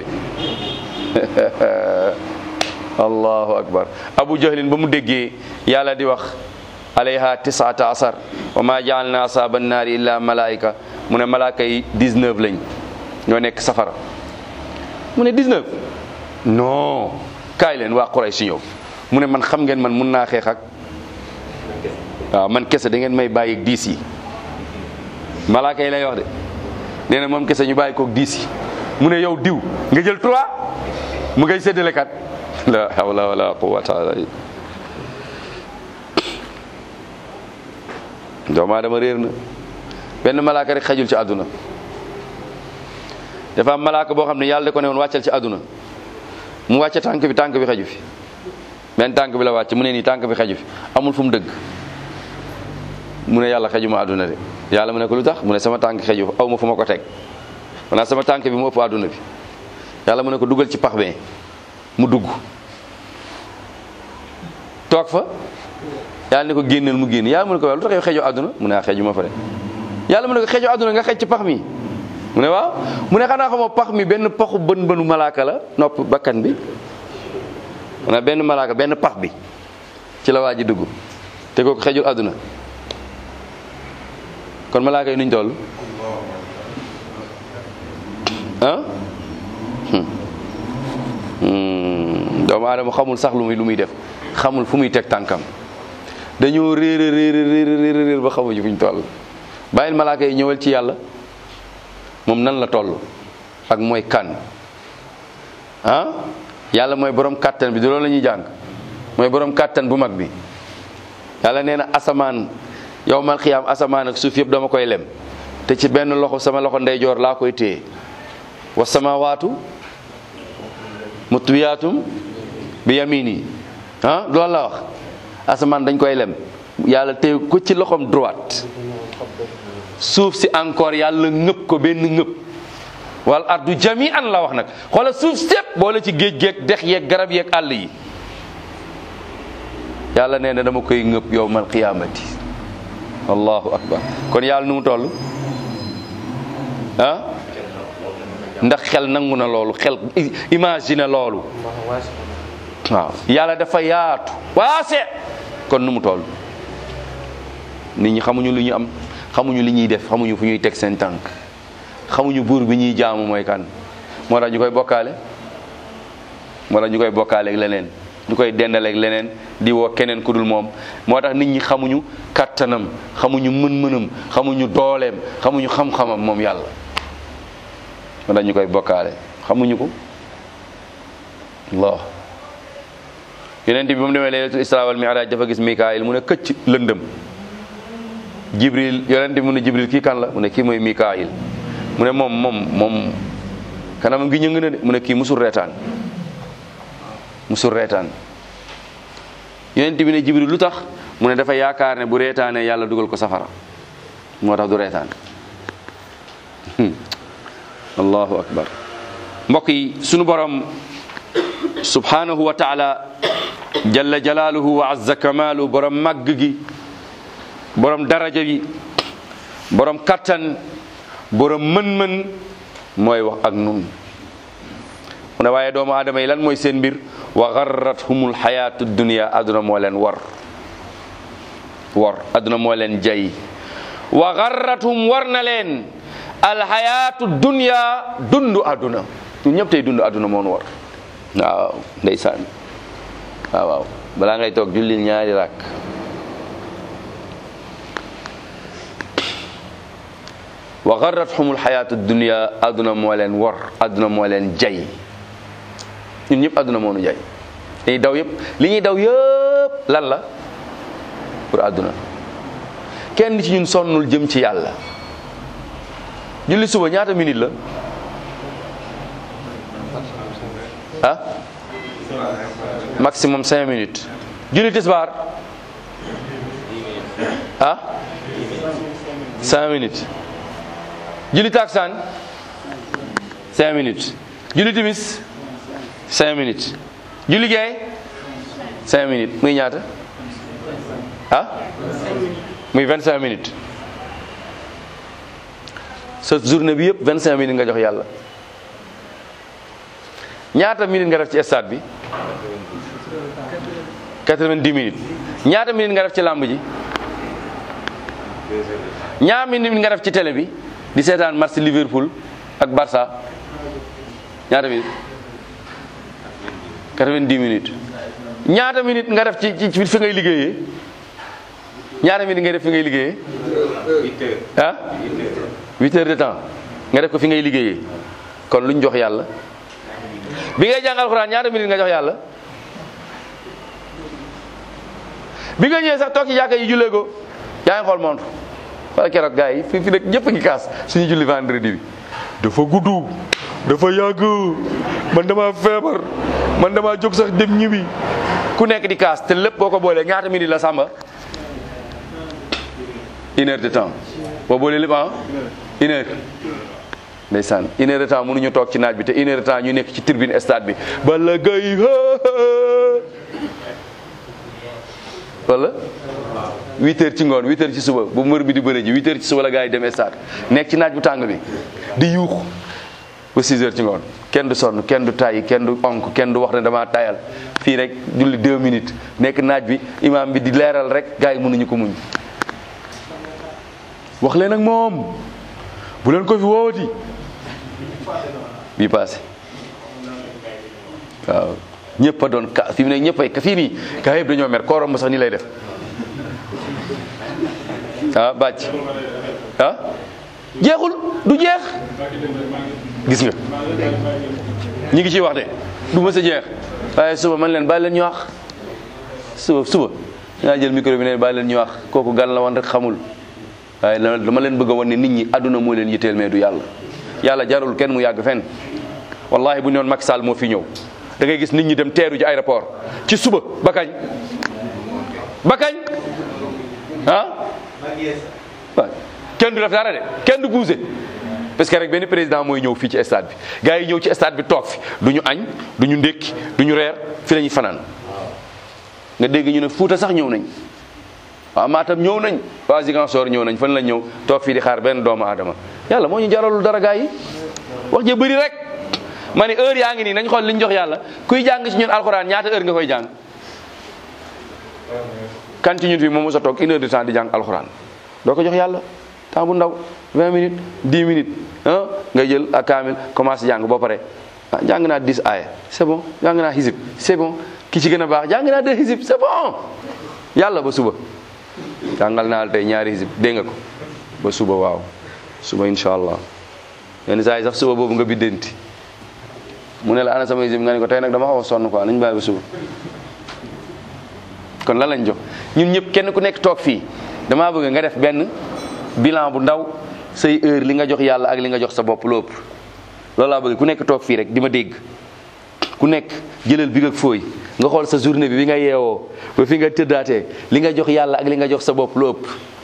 allahu akbar abu jahlin ba mu déggee yàlla di wax alayha tisata asar wa ma jaalna asaba naari illa malaika mu ne malaaka yi 19 lañ ñoo nekk safara mu ne 19 non kaay leen waa Quraysh si ñëw mu ne man xam ngeen man mun naa xeex ak waaw man kese da ngeen may bàyyi ak diis yi malaaka yi lay wax de nee na moom kese ñu bàyyi koog diis yi mu ne yow diw nga jël trois mu ngay séddale kat la hawla wala quwwata doomu aadama réer na benn malaaka rek xajul ci àdduna dafa am malaaka boo xam ne yàlla da ko ne woon wàccal ci àdduna mu wàcce tànk bi tànk bi xaju fi benn tànk bi la wàcc mu ne nii tànk bi xaju fi amul fu mu dëgg mu ne yàlla xejuma àdduna de yàlla mu ne ko lu tax mu ne sama tànk xeju aw ma fu ma ko teg maanaam sama tànk bi mu ëpp àdduna bi yàlla mu ne ko dugal ci pax be mu dugg toog fa yàlla ne ko génneel mu génn yàlla mu ne ko lu tax yow xeju àdduna mu ne ah xeju ma fa de yàlla mu ne ko xeju àdduna nga xej ci pax mi mu ne waaw mu ne xanaa xamoo pax mi benn paxu bën bënu malaaka la nopp bakkan bi maanaam benn malaaka benn pax bi ci la waa ji dugg te kooku xejul àdduna kon malaaka yi nuñ toll Hmm, doomu aadama xamul sax lu muy lu muy def xamul fu muy teg tànkam dañoo réer a réer a réer a réer a réer ba xamuñu fu ñu toll bàyyil malaaka yi ñëwal ci yàlla moom nan la toll ak mooy kan ah yàlla mooy borom kàttan bi du loolu la ñuy jàng mooy borom kàttan bu mag bi yàlla nee na asamaan yow mal xiyaam asamaan ak suuf yëpp dama koy lem te ci benn loxo sama loxo ndeyjoor laa koy téye wa samawaatu mutwiyaatum bi yamini ah loolu la wax asamaan dañ koy lem yàlla téye ko ci loxom droite suuf si encore yàlla ngëpp ko benn ngëpp wal ardu jami an la wax nag xoola suuf sépp boole ci géej geeg dex yeeg garab yeeg àll yi yàlla nee na dama koy ngëpp yowmal qiyaamati allahu akbar kon yàlla nu mu toll ah ndax xel nangu na loolu xel imagine loolu waaw yàlla dafa yaatu waase kon nu mu toll nit ñi xamuñu lu ñu am xamuñu li ñuy def xamuñu fu ñuy teg seen tànk xamuñu buur bi ñuy jaamu mooy kan moo tax ñu koy bokkaale moo tax ñu koy bokkaale ak leneen ñu koy dendaleeg leneen di woo keneen ku dul moom moo tax nit ñi xamuñu kattanam xamuñu mën-mënam xamuñu dooleem xamuñu xam-xamam moom yàlla moo tax ñu koy bokkaale xamuñu ko Allah yonent bi ba mu demee laylatul isra wal mi'raj dafa gis mikaayil mu ne këcc lëndëm jibril yonent bi mu ne jibril kii kan la mu ne kii mooy mikaayil mu ne moom moom moom kanamam gi ñëng na de mu ne kii musul reetaan musul reetaan yonent bi ne jibril lu tax mu ne dafa yaakaar ne bu reetaanee yàlla dugal ko safara moo tax du reetaan allahu akbar mbokk yi sunu borom subhanahu wa taala jalla jalaaluhu wa azza kamaalu borom màgg gi borom daraja bi borom kattan borom mën-mën mooy wax ak nun mu ne waaye doomu aadama yi lan mooy seen mbir wa garrathumul xayaatu dunia adduna moo leen war war adduna moo leen jay wa garrathum war na leen alxayaatu dunia dundu adduna ñun ñëpp tey dundu adduna moo nu war waaw ndeysaan waaw waaw balaa ngay toog jullil ñaari rakk wa garrathum alxayaatu dunia adduna moo leen war adduna moo leen jay ñun ñëpp adduna moo nu jay dañuy daw yëpp li ñuy daw yëpp lan la pour adduna kenn ci ñun sonnul jëm ci yàlla julli suba ñaata minute la ah maximum cinq minutes julli tisbaar ah cinq minutes julli taksaan cinq minutes julli timis cinq minutes julli gee cinq minutes muy ñaata ah muy vingt cinq minutes sa journée bi yëpp vingt cinq minutes nga jox yàlla ñaata minutes nga def ci stade bi quatre-vingt-dix minutes ñaata minutes nga def ci làmb ji ñaata minutes nga def ci télé bi di seetaan match Liverpool ak Barça ñaata minutes quatre-vingt-dix minutes ñaata minutes nga def ci ci fi ngay liggéeyee ñaata minutes ngay def fi ngay liggéeyee ah huit heures de temps nga def ko fi ngay liggéeyee kon luñ jox yàlla bi ngay jàng alxuraan ñaata minutes nga jox yàlla bi nga ñëwee sax toog ci jàkka yi jullee ko yaa ngi xool montre wala keroog gars yi fii fi nekk ñëpp a ngi kaas suñu julli vendredi bi dafa gudd dafa yàgg man dama feebar man dama jóg sax dem ñibbi ku nekk di kaas te lépp boo ko boolee ñaata minutes la sàmba une heure de temps boo boolee lépp ah une heure ndeysaan une heure de temps mënuñu toog ci naaj bi te une heure de temps ñu nekk ci tribune stade bi bala gay wala huit heures ci ngoon huit heures ci suba bu mbër bi di bëre ji huit heures ci suba la gars yi dem stade nekk ci naaj bu tàng bi di yuux ba six heures ci ngoon kenn du sonn kenn du tàyyi kenn du onk kenn du wax ne damaa tayal fii rek julli deux minutes nekk naaj bi imaam bi di leeral rek gars yi mënuñu ko muñ wax leen ak moom bu leen ko fi woowati bii passé waaw ñëpp a doon ka fi mu ne ñëpp ay ka fii nii kaa yëpp dañoo mer koorom ba sax nii lay def ah bàcc ah jeexul du jeex gis nga ñi ngi ciy wax de du ma sa jeex waaye suba man leen bàyyi leen ñu wax suba suba dinaa jël micro bi ne bàyyi leen ñu wax kooku gan la woon rek xamul waaye dama leen bëgg a wan ne nit ñi àdduna moo leen yitteel mais du yàlla yàlla jarul kenn mu yàgg fenn wallahi bu ñu doon Macky Sall moo fi ñëw da ngay gis nit ñi dem teeru ji aéroport ci suba ba kañ ba kañ ah waaw kenn du def dara de kenn du bougé parce que rek benn président mooy ñëw fii ci stade bi gars yi ñëw ci stade bi toog fi du ñu añ du ñu ndékki du ñu reer fi la ñuy fanaan nga dégg ñu ne Fuuta sax ñëw nañ waaw Matam ñëw nañ waa Ziguinchor ñëw nañ fan la ñëw toog fii di xaar benn doomu aadama yàlla moo ñu jaralul dara gars yi wax je bëri rek ma ne heure yaa ngi nii nañ xool li ñu jox yàlla kuy jàng ci ñun alxuraan ñaata heure nga koy jàng kan ci ñun fii moom mos a toog une heure de temps di jàng alxuraan doo ko jox yàlla temps bu ndaw 20 minutes 10 minutes ah nga jël ak kaamil commencé jàng boo pare ah jàng naa 10 aaya c'est bon jàng naa xisib c'est bon ki ci gën a baax jàng naa deux xisib c'est bon yàlla ba suba jàngal naa la tey ñaari xisib dégg nga ko ba suba waaw suba incha allah yenn saa yi sax suba boobu nga biddanti mu ne la ana sama xisib nga ne ko tey nag dama xaw a sonn quoi nañ bàyyi ba suba kon lan lañ jox ñun ñëpp kenn ku nekk toog fii damaa bëgg nga def benn bilan bu ndaw say heure li nga jox yàlla ak li nga jox sa bopp lu ëpp loolu laa bëgg ku nekk toog fii rek di ma dégg ku nekk jëlal bi ak fooy nga xool sa journée bi bi nga yeewoo ba fi nga tëddaatee li nga jox yàlla ak li nga jox sa bopp lu ëpp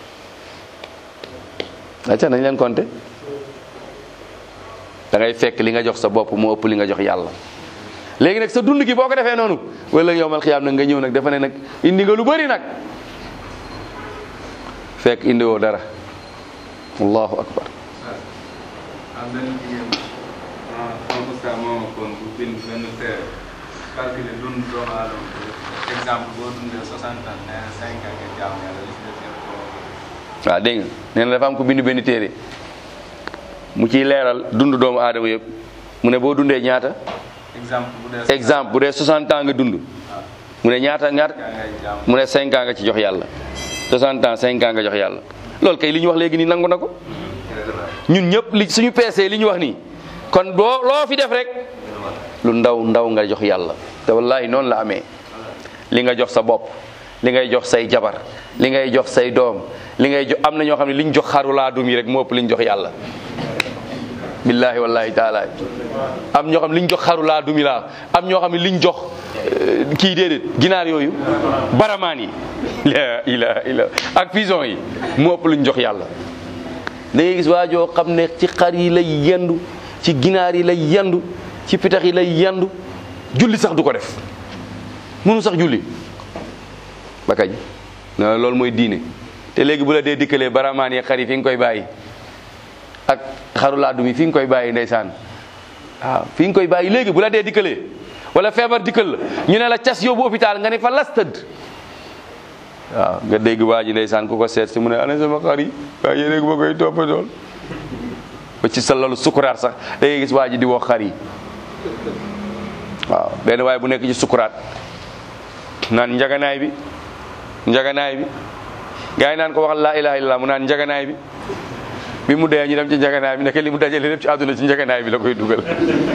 acca nañ leen compter da ngay fekk li nga jox sa bopp moo ëpp li nga jox yàlla léegi nag sa dund gi boo ko defee noonu wala yowmal xiyaam nag nga ñëw nag dafa ne nag indi nga lu bëri nag fekk indi woo dara allahu akbar am benn jigéen en oustaz moom kon bu bind benn téere calculer dund doomu aadama exemple boo dundee 60 ans nee na 5 ans nga jaamu yàlla li si des yëpp koo waaw dégg nga nee na dafa am ko bind benn téere mu ciy leeral dund doomu aadama yëpp mu ne boo dundee ñaata exemple bu dee exemple bu dee 60 ans nga dund mu ne ñaata ñaata ngay jaamu mu ne 5 ans nga ci jox yàlla 60 ans 5 ans nga jox yàlla loolu kay li ñu wax léegi nii nangu na ko ñun ñëpp li suñu peesee li ñu wax nii kon boo loo fi def rek lu ndaw ndaw nga jox yàlla te wallahi noonu la amee li nga jox sa bopp li ngay jox say jabar li ngay jox say doom li ngay jox am na ñoo xam ne li ñu jox xaru laa dum yi rek moo ëpp li ñu jox yàlla billahi wallahi taala am ñoo xam ne li ñu jox xaru laa dum yi laa am ñoo xam ne li ñu jox euh, kii déedéet ginaar yooyu baramaan yi la ilaha illa ak pigeon yi moo ëpp lu ñu jox yàlla da ngay gis waajoo xam ne ci xar yi lay yendu ci ginaar yi lay yendu ci pitax yi lay yendu julli sax du ko def mënu sax julli ba kañ non loolu mooy diine te léegi bu la dee dikkalee baramaan yi xar yi fi nga koy bàyyi ak xaru laadum yi fi nga koy bàyyi ndeysaan waaw fi nga koy bàyyi léegi bu la dee dikkalee wala feebar dikkal la ñu ne la cas yóbbu hôpital nga ne fa las tëdd waaw nga dégg waa ji ndeysaan ku ko seet si mu ne ana sama xar yi waaye yéen rek ma koy toppatool ba ci sa lalu sukuraat sax da ngay gis waa ji di wax xar yi waaw benn waaye bu nekk ci sukuraat naan njaganaay bi njaganaay bi gars yi naan ko waxal laa ilaha illallah mu naan njaganaay bi bi mu dee ñu dem ci njaganaay bi nekk li mu dajale lépp ci àdduna ci njaganaay bi la koy dugal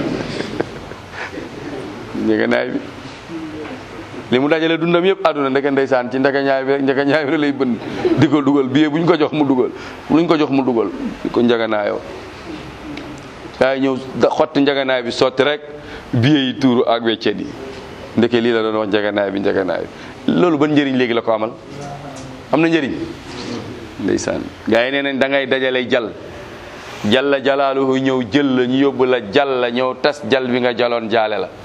njaganaay bi li mu dajale dundam yëpp àdduna ndeke ndeysaan ci njagañaay bi rek njagañaay bi rek lay bënn di ko dugal billet bu ñu ko jox mu dugal lu ñu ko jox mu dugal di ko njaganaayoo gaa yi ñëw da- xotti njaganaay bi sotti rek billet yi tuuru ak weccet yi ndeke lii la doon wax njaganaay bi njaganaay bi loolu ban njëriñ léegi la ko amal am na njëriñ ndeysaan gaa yi nee nañ da ngay dajale jal jalla jalaaluhu ñëw jël la ñu yóbbu la jal la ñëw tas jal bi nga jaloon jaale la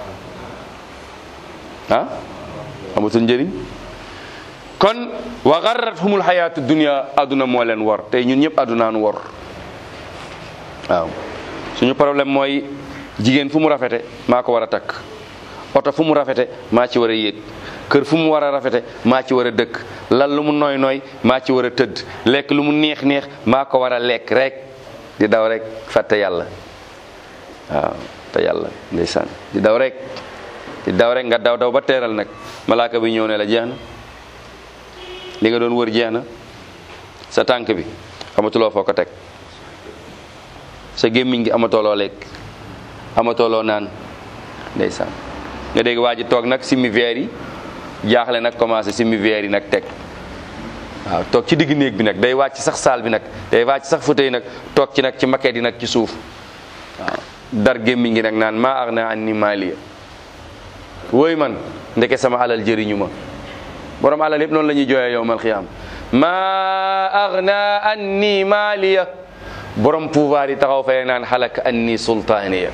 ah amatul njëriñ kon wa garrathumul xayaatu dunia adduna moo leen wor tey ñun ñëpp addunaanu wor waaw suñu problème mooy jigéen fu mu rafete maa ko war a takk oto fu mu rafete maa ci war a yéeg kër fu mu war a rafete maa ci war a dëkk lal lu mu nooy nooy maa ci war a tëdd lekk lu mu neex neex maa ko war a lekk rek di daw rek fàtte yàlla waaw te yàlla ndeysaan di daw rek di daw rek nga daw daw ba teeral nag malaaka bi ñëw ne la jeex na li nga doon wër jeex na sa tànk bi amatuloo foo ko teg sa gémmiñ gi amatoo loo lekk amatoo loo naan ndeysaan nga dégg waa ji toog nag simmi veer yi jaaxle nag commencé simmi veer yi nag teg waaw toog ci digg néeg bi nag day wàcc sax saal bi nag day wàcc sax fauteuil nag toog ci nag ci maquette yi nag ci suuf waaw dar gémmiñ gi nag naan maa aghnaa anni maaliya wooy man ndeke sama alal jëriñu ma borom alal yëpp noonu la ñuy jooyee yowmal xiyaam maa aghnaa anni maaliya borom pouvoir yi taxaw fay naan xalak anni sultaaniya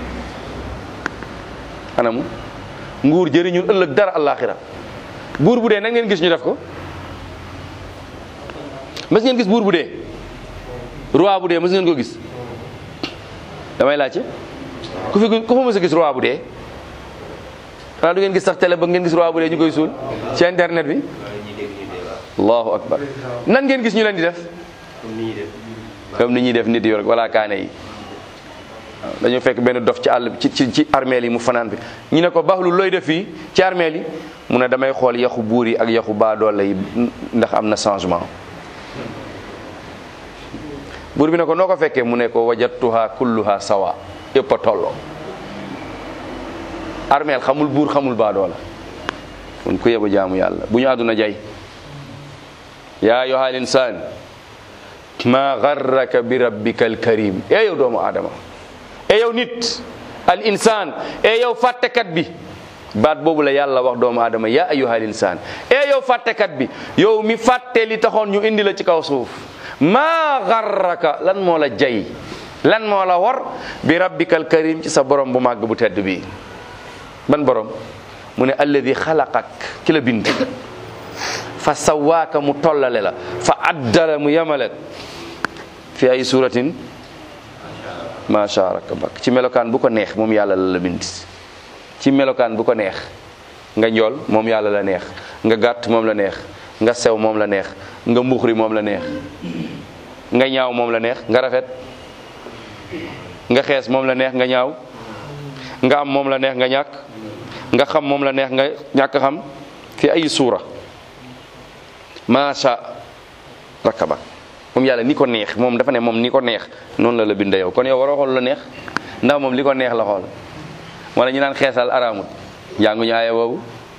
anamu nguur jëriñul ëllëg dara àllaaxira buur bu dee nag ngeen gis ñu def ko mas ngeen gis buur bu dee roi bu dee mas ngeen ko gis damay laajte ku fi ku fa mës a gis roi bu dee xanaa du ngeen gis sax télé ba ngeen gis roi bu dee ñu koy suul ci internet bi allahu akbar nan ngeen gis ñu leen di def comme ni ñuy def nit yi rek wala kaane yi waaw dañoo fekk benn dof ci àll ci ci ci armeel yi mu fanaan bi ñu ne ko baxlu looy def fii ci armeel yi mu ne damay xool yaxu buur yi ak yaxu baadoole yi ndax am na changement buur bi ne ko noo ko fekkee mu ne ko wajatuha kulluha sawa yëpp a tolloo armeel xamul buur xamul baadoola kon ku yebu jaamu yàlla bu ñu àdduna jay yaa ayyuhal insaan ma garraka bi rabbika alkarim e yow doomu aadama e yow nit al insaan e yow fàttekat bi baat boobu la yàlla wax doomu aadama yaa ayyuhal insaan e yow fàttekat bi yow mi fàtte li taxoon ñu indi la ci kaw suuf maa garraka lan moo la jay lan moo la war bi rabbika alkarim ci sa borom bu màgg bu tedd bi ban borom mu ne alladi xalaqak ki la bind fa sawaaka mu tollale la fa addala mu yemale fi ay suratin macha rakkabak ci melokaan bu ko neex moom yàlla la la bind ci melokaan bu ko neex nga njool moom yàlla la neex nga gàtt moom la neex nga sew moom la neex nga mbuxri moom la neex nga ñaaw moom la neex nga rafet nga xees moom la neex nga ñaaw nga am moom la neex nga ñàkk nga xam moom la neex nga ñàkk xam fi ay suura macha rakkabak moom yàlla ni ko neex moom dafa ne moom ni ko neex noonu la la bind yow kon yow waroo xool la neex ndax moom li ko neex la xool wala ñu naan xeesal araamut jànguñu aaya boobu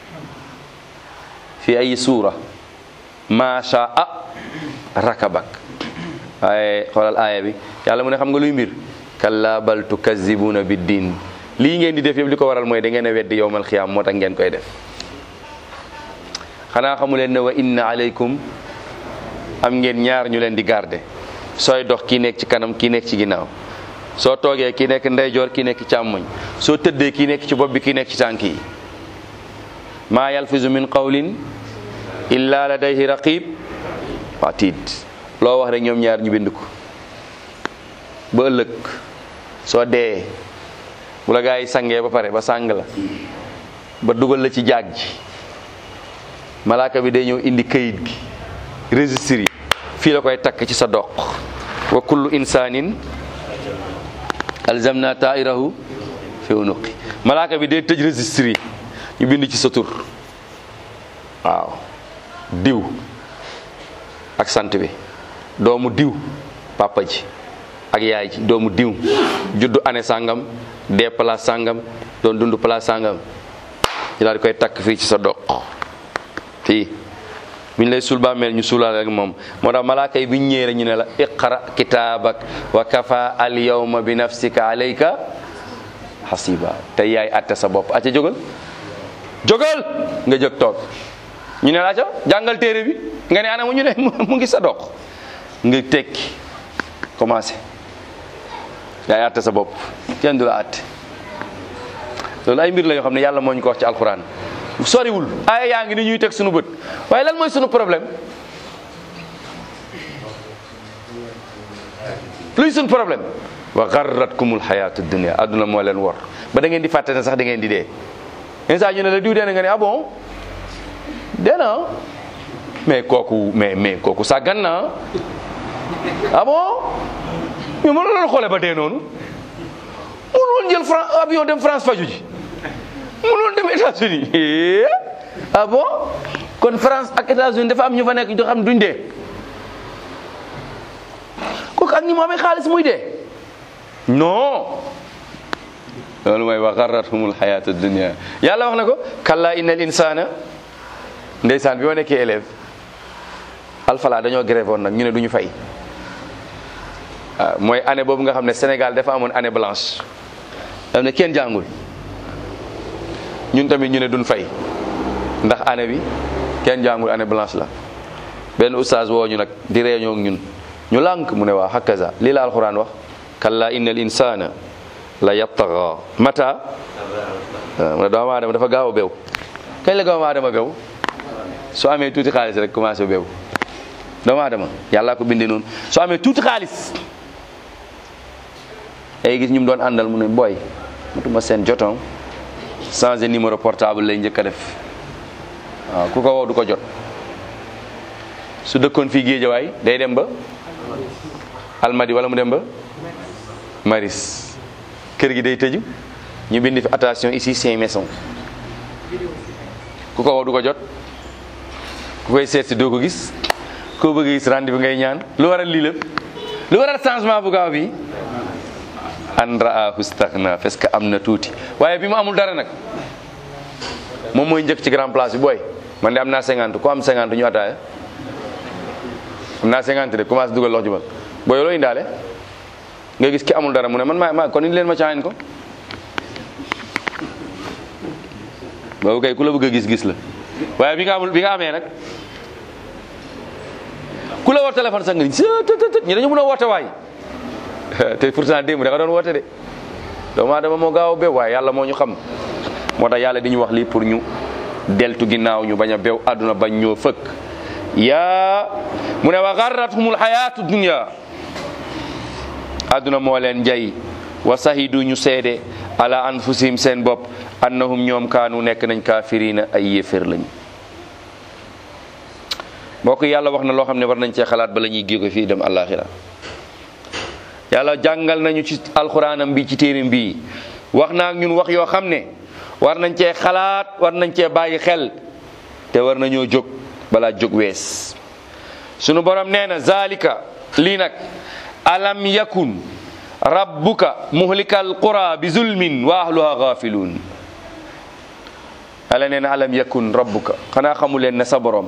fi ay suura macha a rakabak waaye xoolal aaya bi yàlla mu ne xam nga luy mbir kalla bal tukazibuna bi diin lii ngeen di def yëpp li ko waral mooy da ngeen a weddi yowmal xiyaam moo tax ngeen koy def xanaa xamu leen ne wa inna aleykum am ngeen ñaar ñu leen di garde sooy dox kii nekk ci kanam kii nekk ci ginnaaw soo toogee kii nekk ndeyjoor kii nekk càmmoñ soo tëddee kii nekk ci bopp bi kii nekk ci tànk yi maa yalfizu min qawlin illa ladayhi raqib atid loo wax rek ñoom ñaar ñu bind ko ba ëllëg soo dee bu la gaa yi sangee ba pare ba sàng la ba dugal la ci jaag ji malaaka bi day ñëw indi kayit gi registre yi fii la koy takk ci sa doq wa kullu insanin alzamna tairahu fi unuqi malaaka bi day tëj registre yi ñu bind ci sa tur waaw diw ak sant bi doomu diw papa ji ak yaay ji doomu diw juddu année sàngam dee place sàngam doon dund place sàngam ñu daal di koy takk fii ci sa doq fii bu ñu lay suul bàmmeel ñu suulaale ak moom moo tax malaaka yi bu ñu ñëwee ñu ne la iqra kitaabak wa kafa al yawma bi nafsika alayka hasiba te yaay atte sa bopp acca jógal jógal nga jóg toog ñu ne la acca jàngal téere bi nga ne ana mu ñu ne mu ngi sa doq nga tekki commencé yaay atte sa bopp kenn du la atte loolu ay mbir la yoo xam ne yàlla moo ñu ko wax ci alquran soriwul aaya yaa ngi ni ñuy teg suñu bët waaye lan mooy suñu problème luy suñu problème wa garratkumul xayaatu dunia adduna moo leen wor ba da ngeen di fàtte ne sax da ngeen di dee instant ñu ne la diw dee na nga ne ah bon dee na mais kooku mais mais kooku sàggan na ah bon mais mënu loolu xoole ba dee noonu mënu woon jël France avion dem France faju ji mënoon dem États-Unis Eh, ah bon kon France ak États-Unis dafa am ñu fa nekk ñu xam duñ dee kooku ak ni mu amee xaalis muy dee non loolu mooy wa garrathumul hayatu dunia yàlla wax na ko kalla innal insana ndeysaan bi ma nekkee élève alfala dañoo grève woon nag ñu ne duñu fay waaw mooy année boobu nga xam ne Sénégal dafa amoon année blanche dam ne kenn jàngul ñun tamit ñu ne duñ fay ndax année bi kenn jàngul année blanche la benn oustaz woo ñu nag di réunion ak ñun ñu lànk mu ne waa hakaza lii la alquran wax kalla innal insana la yattaga mata waaw mu ne doomu aadama dafa gaaw a bew kañ la doomu aadama bew soo amee tuuti xaalis rek commencé bew doomu aadama yàlla ko bindee noonu soo amee tuuti xaalis ay gis ñu mu doon àndal mu ne booy mutuma seen joton changé numéro portable lay njëkk a def waaw ku ko woo du ko jot su dëkkoon fii géejawaay day dem ba almadi wala mu dem ba maris kër gi day tëju ñu bind fi attention ici c'est maison ku ko woo du ko jot ku koy seet si doo ko gis koo bëgg a gis rendez-vous ngay ñaan lu waral lii lépp lu waral changement bu gaaw bi an raahu staghna parce que am na tuuti waaye bi mu amul dara nag moom mooy njëkk ci grand place bi booy man de am naa 50 ku am 50 ñu ataaya am naa 50 de commencé dugal lox jubal booy loo indaale nga gis ki amul dara mu ne man maa maa kon indi leen ma caayin ko boobu kay ku la bëgg a gis-gis la waaye bi nga amul bi nga amee nag ku la woo téléphone sax nga ni tët ñi dañu mën a woote waay te pourtant démb da nga doon woote de doomu aadama moo gaaw a bew waaye yàlla moo ñu xam moo tax yàlla di ñu wax lii pour ñu deltu ginnaaw ñu bañ a bew àdduna bañ ñoo fëkk yaa mu ne wa garrathumul hayatu dunya àdduna moo leen njay wa sahidu ñu seede ala anfusihim seen bopp annahum ñoom kaanu nekk nañ kaafirina ay yéeféer lañ mbokk yàlla wax na loo xam ne war nañ cee xalaat ba la ñuy géego fii dem àllaaxira yàlla jàngal nañu ci alxuraanam bi ci téerim bi wax naa ak ñun wax yoo xam ne war nañ cee xalaat war nañ cee bàyyi xel te war nañoo jóg balaa jóg wees sunu borom nee na zalika lii nag alam yakun rabbuka muhlikal qura bi zulmin wa ahluha ghafiluun ala nee na alam yakun rabbuka xanaa xamu leen ne sa borom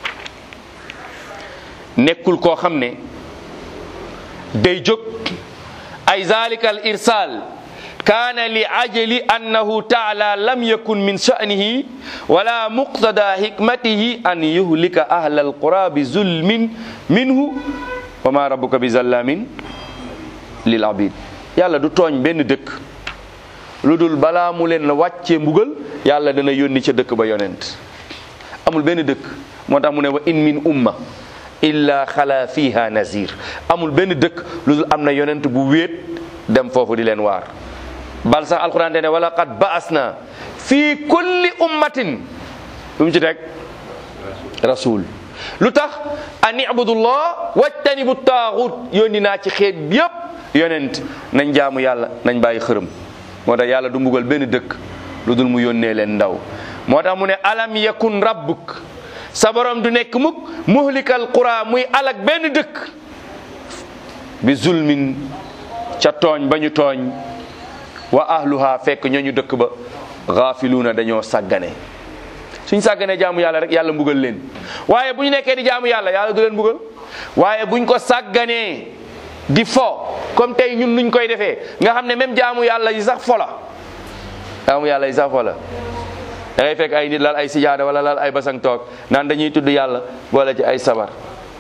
nekkul koo xam ne day jóg ay zalika al irsal kaana li ajali annahu taala lam yakun min sha'nihi wala muqtada hikmatihi an yuhlika ahla alqura bi zulmin minhu wa ma rabbuka bi zallamin lil abid yàlla du tooñ benn dëkk lu dul balaa mu leen la wàccee mbugal yàlla dana yónni ca dëkk ba yonent amul benn dëkk moo tax mu ne wa in min umma illa xala fiha nazir amul benn dëkk lu dul am na yonent bu wéet dem foofu di leen waar bal sax alquran te ne wala qad ba'asna fi kulli ummatin lu mu ci teg rasul lu tax an ibudullah wajtanibu taaxut yónni naa ci xeet bi yëpp yonent nañ jaamu yàlla nañ bàyyi xërëm moo tax yàlla du mbugal benn dëkk lu dul mu yónnee leen ndaw moo tax mu ne alam yakun rabbuk sa borom du nekk mukk muhlikal qura muy alak benn dëkk bi zulmin ca tooñ ba ñu tooñ wa ahluha fekk ñooñu dëkk ba gaafiluuna dañoo sàggane suñ sàgganee jaamu yàlla rek yàlla mbugal leen waaye bu ñu nekkee di jaamu yàlla yàlla du leen mbugal waaye buñ ko sàgganee di fo comme tey ñun nuñ koy defee nga xam ne même jaamu yàlla yi sax fo la jaamu yàlla yi sax fo la da ngay fekk ay nit lal ay sijaada wala lal ay basang toog naan dañuy tudd yàlla boole ci ay sabar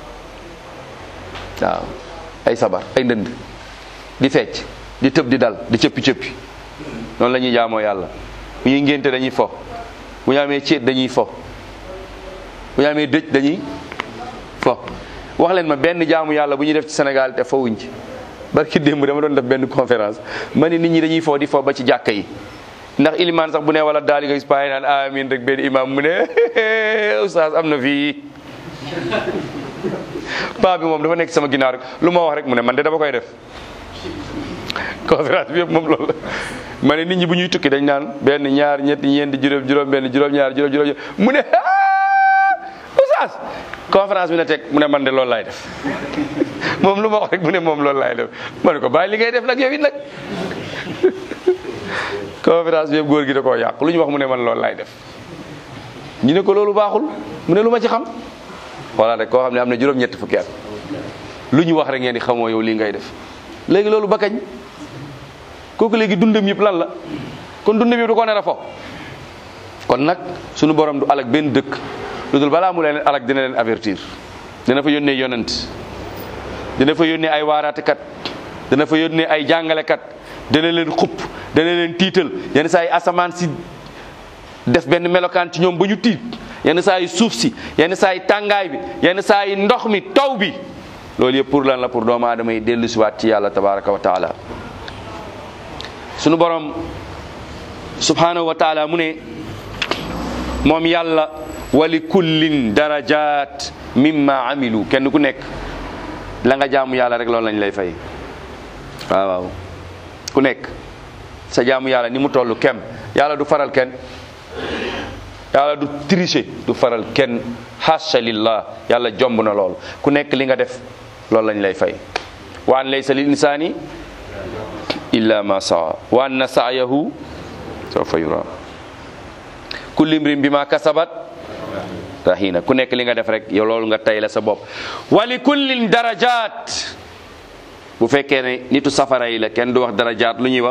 waaw ay sabar ay ndënd di fecc di tëb di dal di cëppi cëppi noonu la ñuy jaamoo yàlla bu ñuy ngénte dañuy fo bu ñu amee céet dañuy fo bu ñu amee dëj dañuy fo wax leen ma benn jaamu yàlla bu ñuy def ci Sénégal te fowuñ ci barki démb dama doon def benn conférence ma ne nit ñi dañuy fo di fo ba ci jàkka yi ndax ilimaan sax bu ne wala daal di nga gis paay naan amin rek benn imam mu ne oustaz am na fii paa bi moom dafa nekk sama ginnaaw rek lu ma wax rek mu ne man de dama koy def conférence bi yëpp moom loolu la ma ne nit ñi bu ñuy tukki dañ naan benn ñaar ñetti ñeenti juróom juróom benn juróom ñaar juróom juróom mu ne oustaz conférence bi na teg mu ne man de loolu laay def moom lu ma wax rek mu ne moom loolu laay def ma ne ko bàyyi li ngay def nag yow it nag conférence bi yëpp góor gi da koo yàq lu ñu wax mu ne man loolu laay def ñu ne ko loolu baaxul mu ne lu ma ci xam voilà rek koo xam ne am na juróom-ñetti fukki at lu ñu wax rek ngeen di xamoo yow lii ngay def léegi loolu ba kañ kooku léegi dundam yëpp lan la kon dundam yëpp du ko nar a fo kon nag sunu borom du alak benn dëkk lu dul balaa mu leen alak dina leen avertir dina fa yónnee yonent dina fa yónnee ay waaraatekat dina fa yónnee ay jàngalekat dana leen xupp dana leen tiital yenn saa yi asamaan si def benn melokaan ci ñoom ba ñu tiit yenn saa yi suuf si yenn saa yi tàngaay bi yenn saa yi ndox mi taw bi loolu yëpp pour lan la pour doomu aadama yi dellu siwaat ci yàlla tabaraka wa taala sunu borom subhanahu wa taala mu ne moom yàlla wali kullin darajat mimma amilu kenn ku nekk la nga jaamu yàlla rek loolu lañ lay fay waaw waaw ku nekk sa jaamu yàlla ni mu toll kem yàlla du faral kenn yàlla du tricher du faral kenn hasha lillah yàlla jomb na lool ku nekk li nga def loolu lañ lay fay wa an laysa lil insani illa ma saa wa anna sa'yahu sawfa yura kullu imrin bima kasabat rahina ku nekk li nga def rek yow loolu nga tay la sa bopp wa li kullin darajat bu fekkee ne nitu safara yi la kenn du wax darajaat lu ñuy wax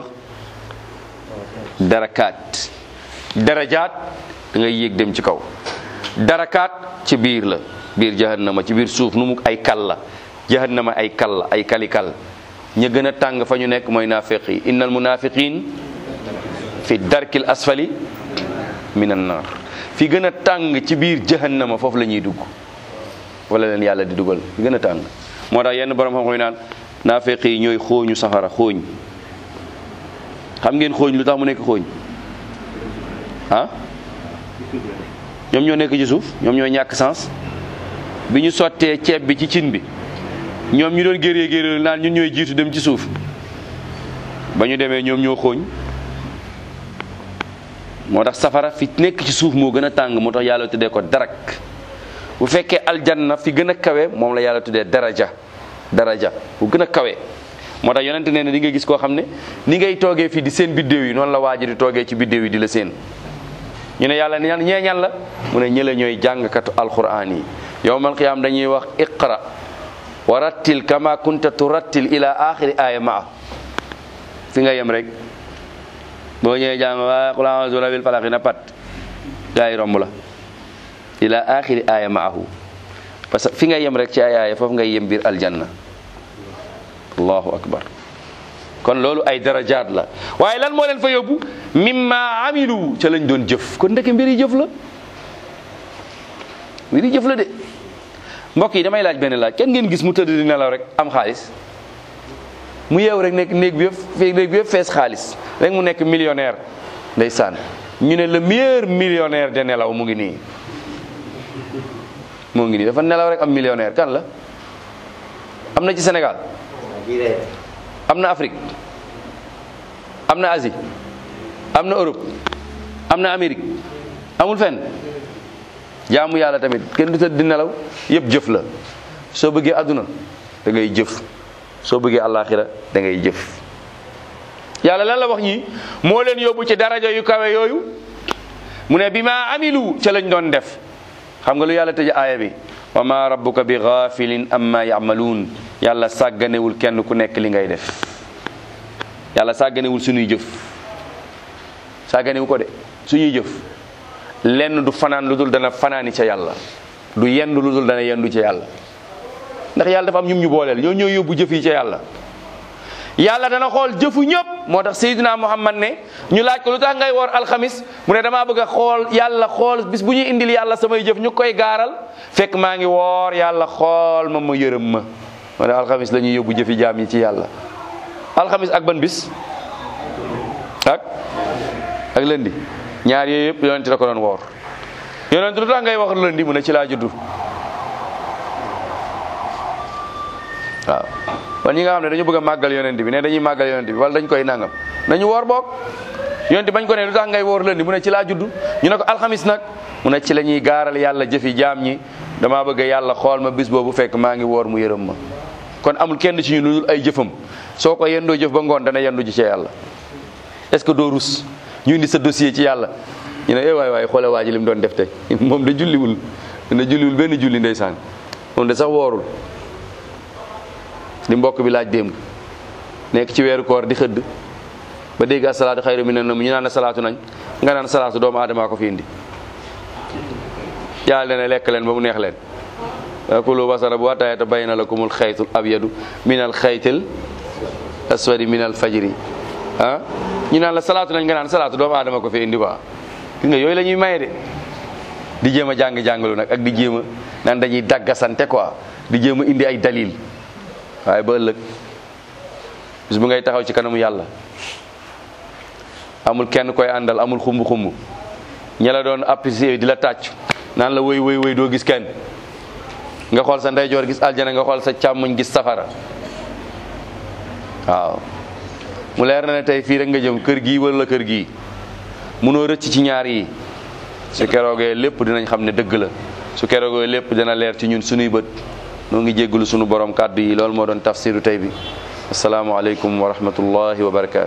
darakaat darajaat da ngay yéeg dem ci kaw darakaat ci biir la biir jahannama ci biir suuf nu mu ay kal la jahannama ay kal la ay kali kal ña gën a tàng fa ñu nekk mooy naafiq yi innal munafiqin fi darkil asfali minan nar fi gën a tàng ci biir jahannama foofu la ñuy dugg wala leen yàlla di dugal fi gën a tàng moo tax yenn borom xam-xam yi naan naafiq yi ñooy xooñu safara xooñ xam ngeen xooñ lu tax mu nekk xooñ ah ñoom ñoo nekk ci suuf ñoom ñoo ñàkk sens bi ñu sottee ceeb bi ci cin bi ñoom ñu doon géree géree naan ñun ñooy jiitu dem ci suuf ba ñu demee ñoom ñoo xooñ moo tax safara fi nekk ci suuf moo gën a tàng moo tax yàlla tuddee ko darak bu fekkee aljanna fi gën a kawe moom la yàlla tuddee daraja daraja bu gën a kawe moo tax yonente nee na di nga gis koo xam ne ni ngay toogee fii di seen biddéew yi noonu la waaji di toogee ci biddéew yi di la seen ñu ne yàlla ñan ñee ñan la mu ne ñële ñooy jàngkatu alquran yi yowmal qiyaam dañuy wax iqra wa rattil kama kunta turattil ila axiri aya maa fi nga yem rek boo ñëwee jàng waa qul a'udhu bil falaq na pat gaa yi romb la ila axiri aya maahu parce que fi nga yem rek ci ay aaya foofu ngay yem biir aljanna allahu akbar kon loolu ay darajaat la waaye lan moo leen fa yóbbu mimma amilu ca lañ doon jëf kon ndeke mbiri jëf la mbiri jëf la de mbokk yi damay laaj benn laaj kenn ngeen gis mu tëdd di nelaw rek am xaalis mu yeew rek nekk néeg bi yëpp néeg bi yëpp fees xaalis rek mu nekk millionnaire ndeysaan ñu ne le meilleur millionnaire de nelaw mu ngi nii moo ngi nii dafa nelaw rek am millionnaire kan la am na ci Sénégal am na Afrique am na Asie am na Europe am na Amérique amul fenn jaamu yàlla tamit kenn du tëdd di nelaw yëpp jëf la soo bëggee àdduna da ngay jëf soo bëggee àllaaxira da ngay jëf yàlla lan la wax ñi moo leen yóbbu ci daraja yu kawe yooyu mu ne bi ma amilu ca lañ doon def xam nga lu yàlla tëj aaya bi wa ma rabbuka bi ghafilin amma ya'malun yàlla sàgganewul kenn ku nekk li ngay def yàlla sàgganewul suñuy jëf sàgganewu ko de suñuy jëf lenn du fanaan lu dul dana fanaani ca yàlla du yendu lu dul dana yendu ca yàlla ndax yàlla dafa am ñum ñu booleel ñoo ñoo yóbbu jëf yi ca yàlla yàlla dana xool jëfu ñëpp moo tax Seydina Muhammad ne ñu laaj ko lu tax ngay woor alxamis mu ne damaa bëgg a xool yàlla xool bis bu ñuy indil yàlla samay jëf ñu koy gaaral fekk maa ngi woor yàlla xool ma ma yërëm ma moo ne alxamis la ñuy yóbbu jëfi jaam yi ci yàlla alxamis ak ban bis ak ak lëndi ñaar yooyu yëpp yonent da ko doon woor yonent lu tax ngay wax lëndi mu ne ci laa juddu waaw kon ñi nga xam ne dañu bëgg a màggal yonent bi ne dañuy màggal yonent bi wala dañ koy nangam nañu woor boog yonent bañ ko ne lu tax ngay woor lëndi mu ne ci laa judd ñu ne ko alxamis nag mu ne ci la ñuy gaaral yàlla jëfi jaam ñi damaa bëgg yàlla xool ma bis boobu fekk maa ngi woor mu yërëm ma kon amul kenn ci ñu lu dul ay jëfam soo ko yendoo jëf ba ngoon dana yendu ji ci yàlla est ce que doo rus ñu indi sa dossier ci yàlla ñu ne eh waay waay xoole waa ji li mu doon def tey moom de julliwul ne julliwul benn julli ndeysaan moom de sax woorul li mbokk bi laaj démb nekk ci weeru koor di xëdd ba dégg asalaatu xayru mi ne na ñu naan ne salaatu nañ nga naan salaatu doomu aadama ko fi indi yàlla ne lekk leen ba mu neex leen kulu wasara bu hatta yatabayyana lakumul xaytul abyadu minal xaytil aswadi minal fajri ah ñu naan la salaatu nañ nga naan salaatu doomu aadama ko fi indi quoi gis nga yooyu la ñuy maye de di jéem a jàng jàngalu nag ak di jéem a naan dañuy daggasante quoi di jéem a indi ay dalil waaye ba ëllëg bis bu ngay taxaw ci kanamu yàlla amul kenn koy àndal amul xumb xumb ña la doon apprécier di la tàcc naan la woy woy woy doo gis kenn nga xool sa ndeyjoor gis aljana nga xool sa càmmoñ gis safara waaw mu leer na ne tey fii rek nga jëm kër gii wala kër gii munoo rëcc ci ñaar yi su keroogee lépp dinañ xam ne dëgg la su keroogee lépp dina leer ci ñun sunuy bët noo ngi jéggalu sunu borom kàddu yi loolu moo doon tafsiru tey bi asalaamaaleykum wa rahmatullahi wa barakaatu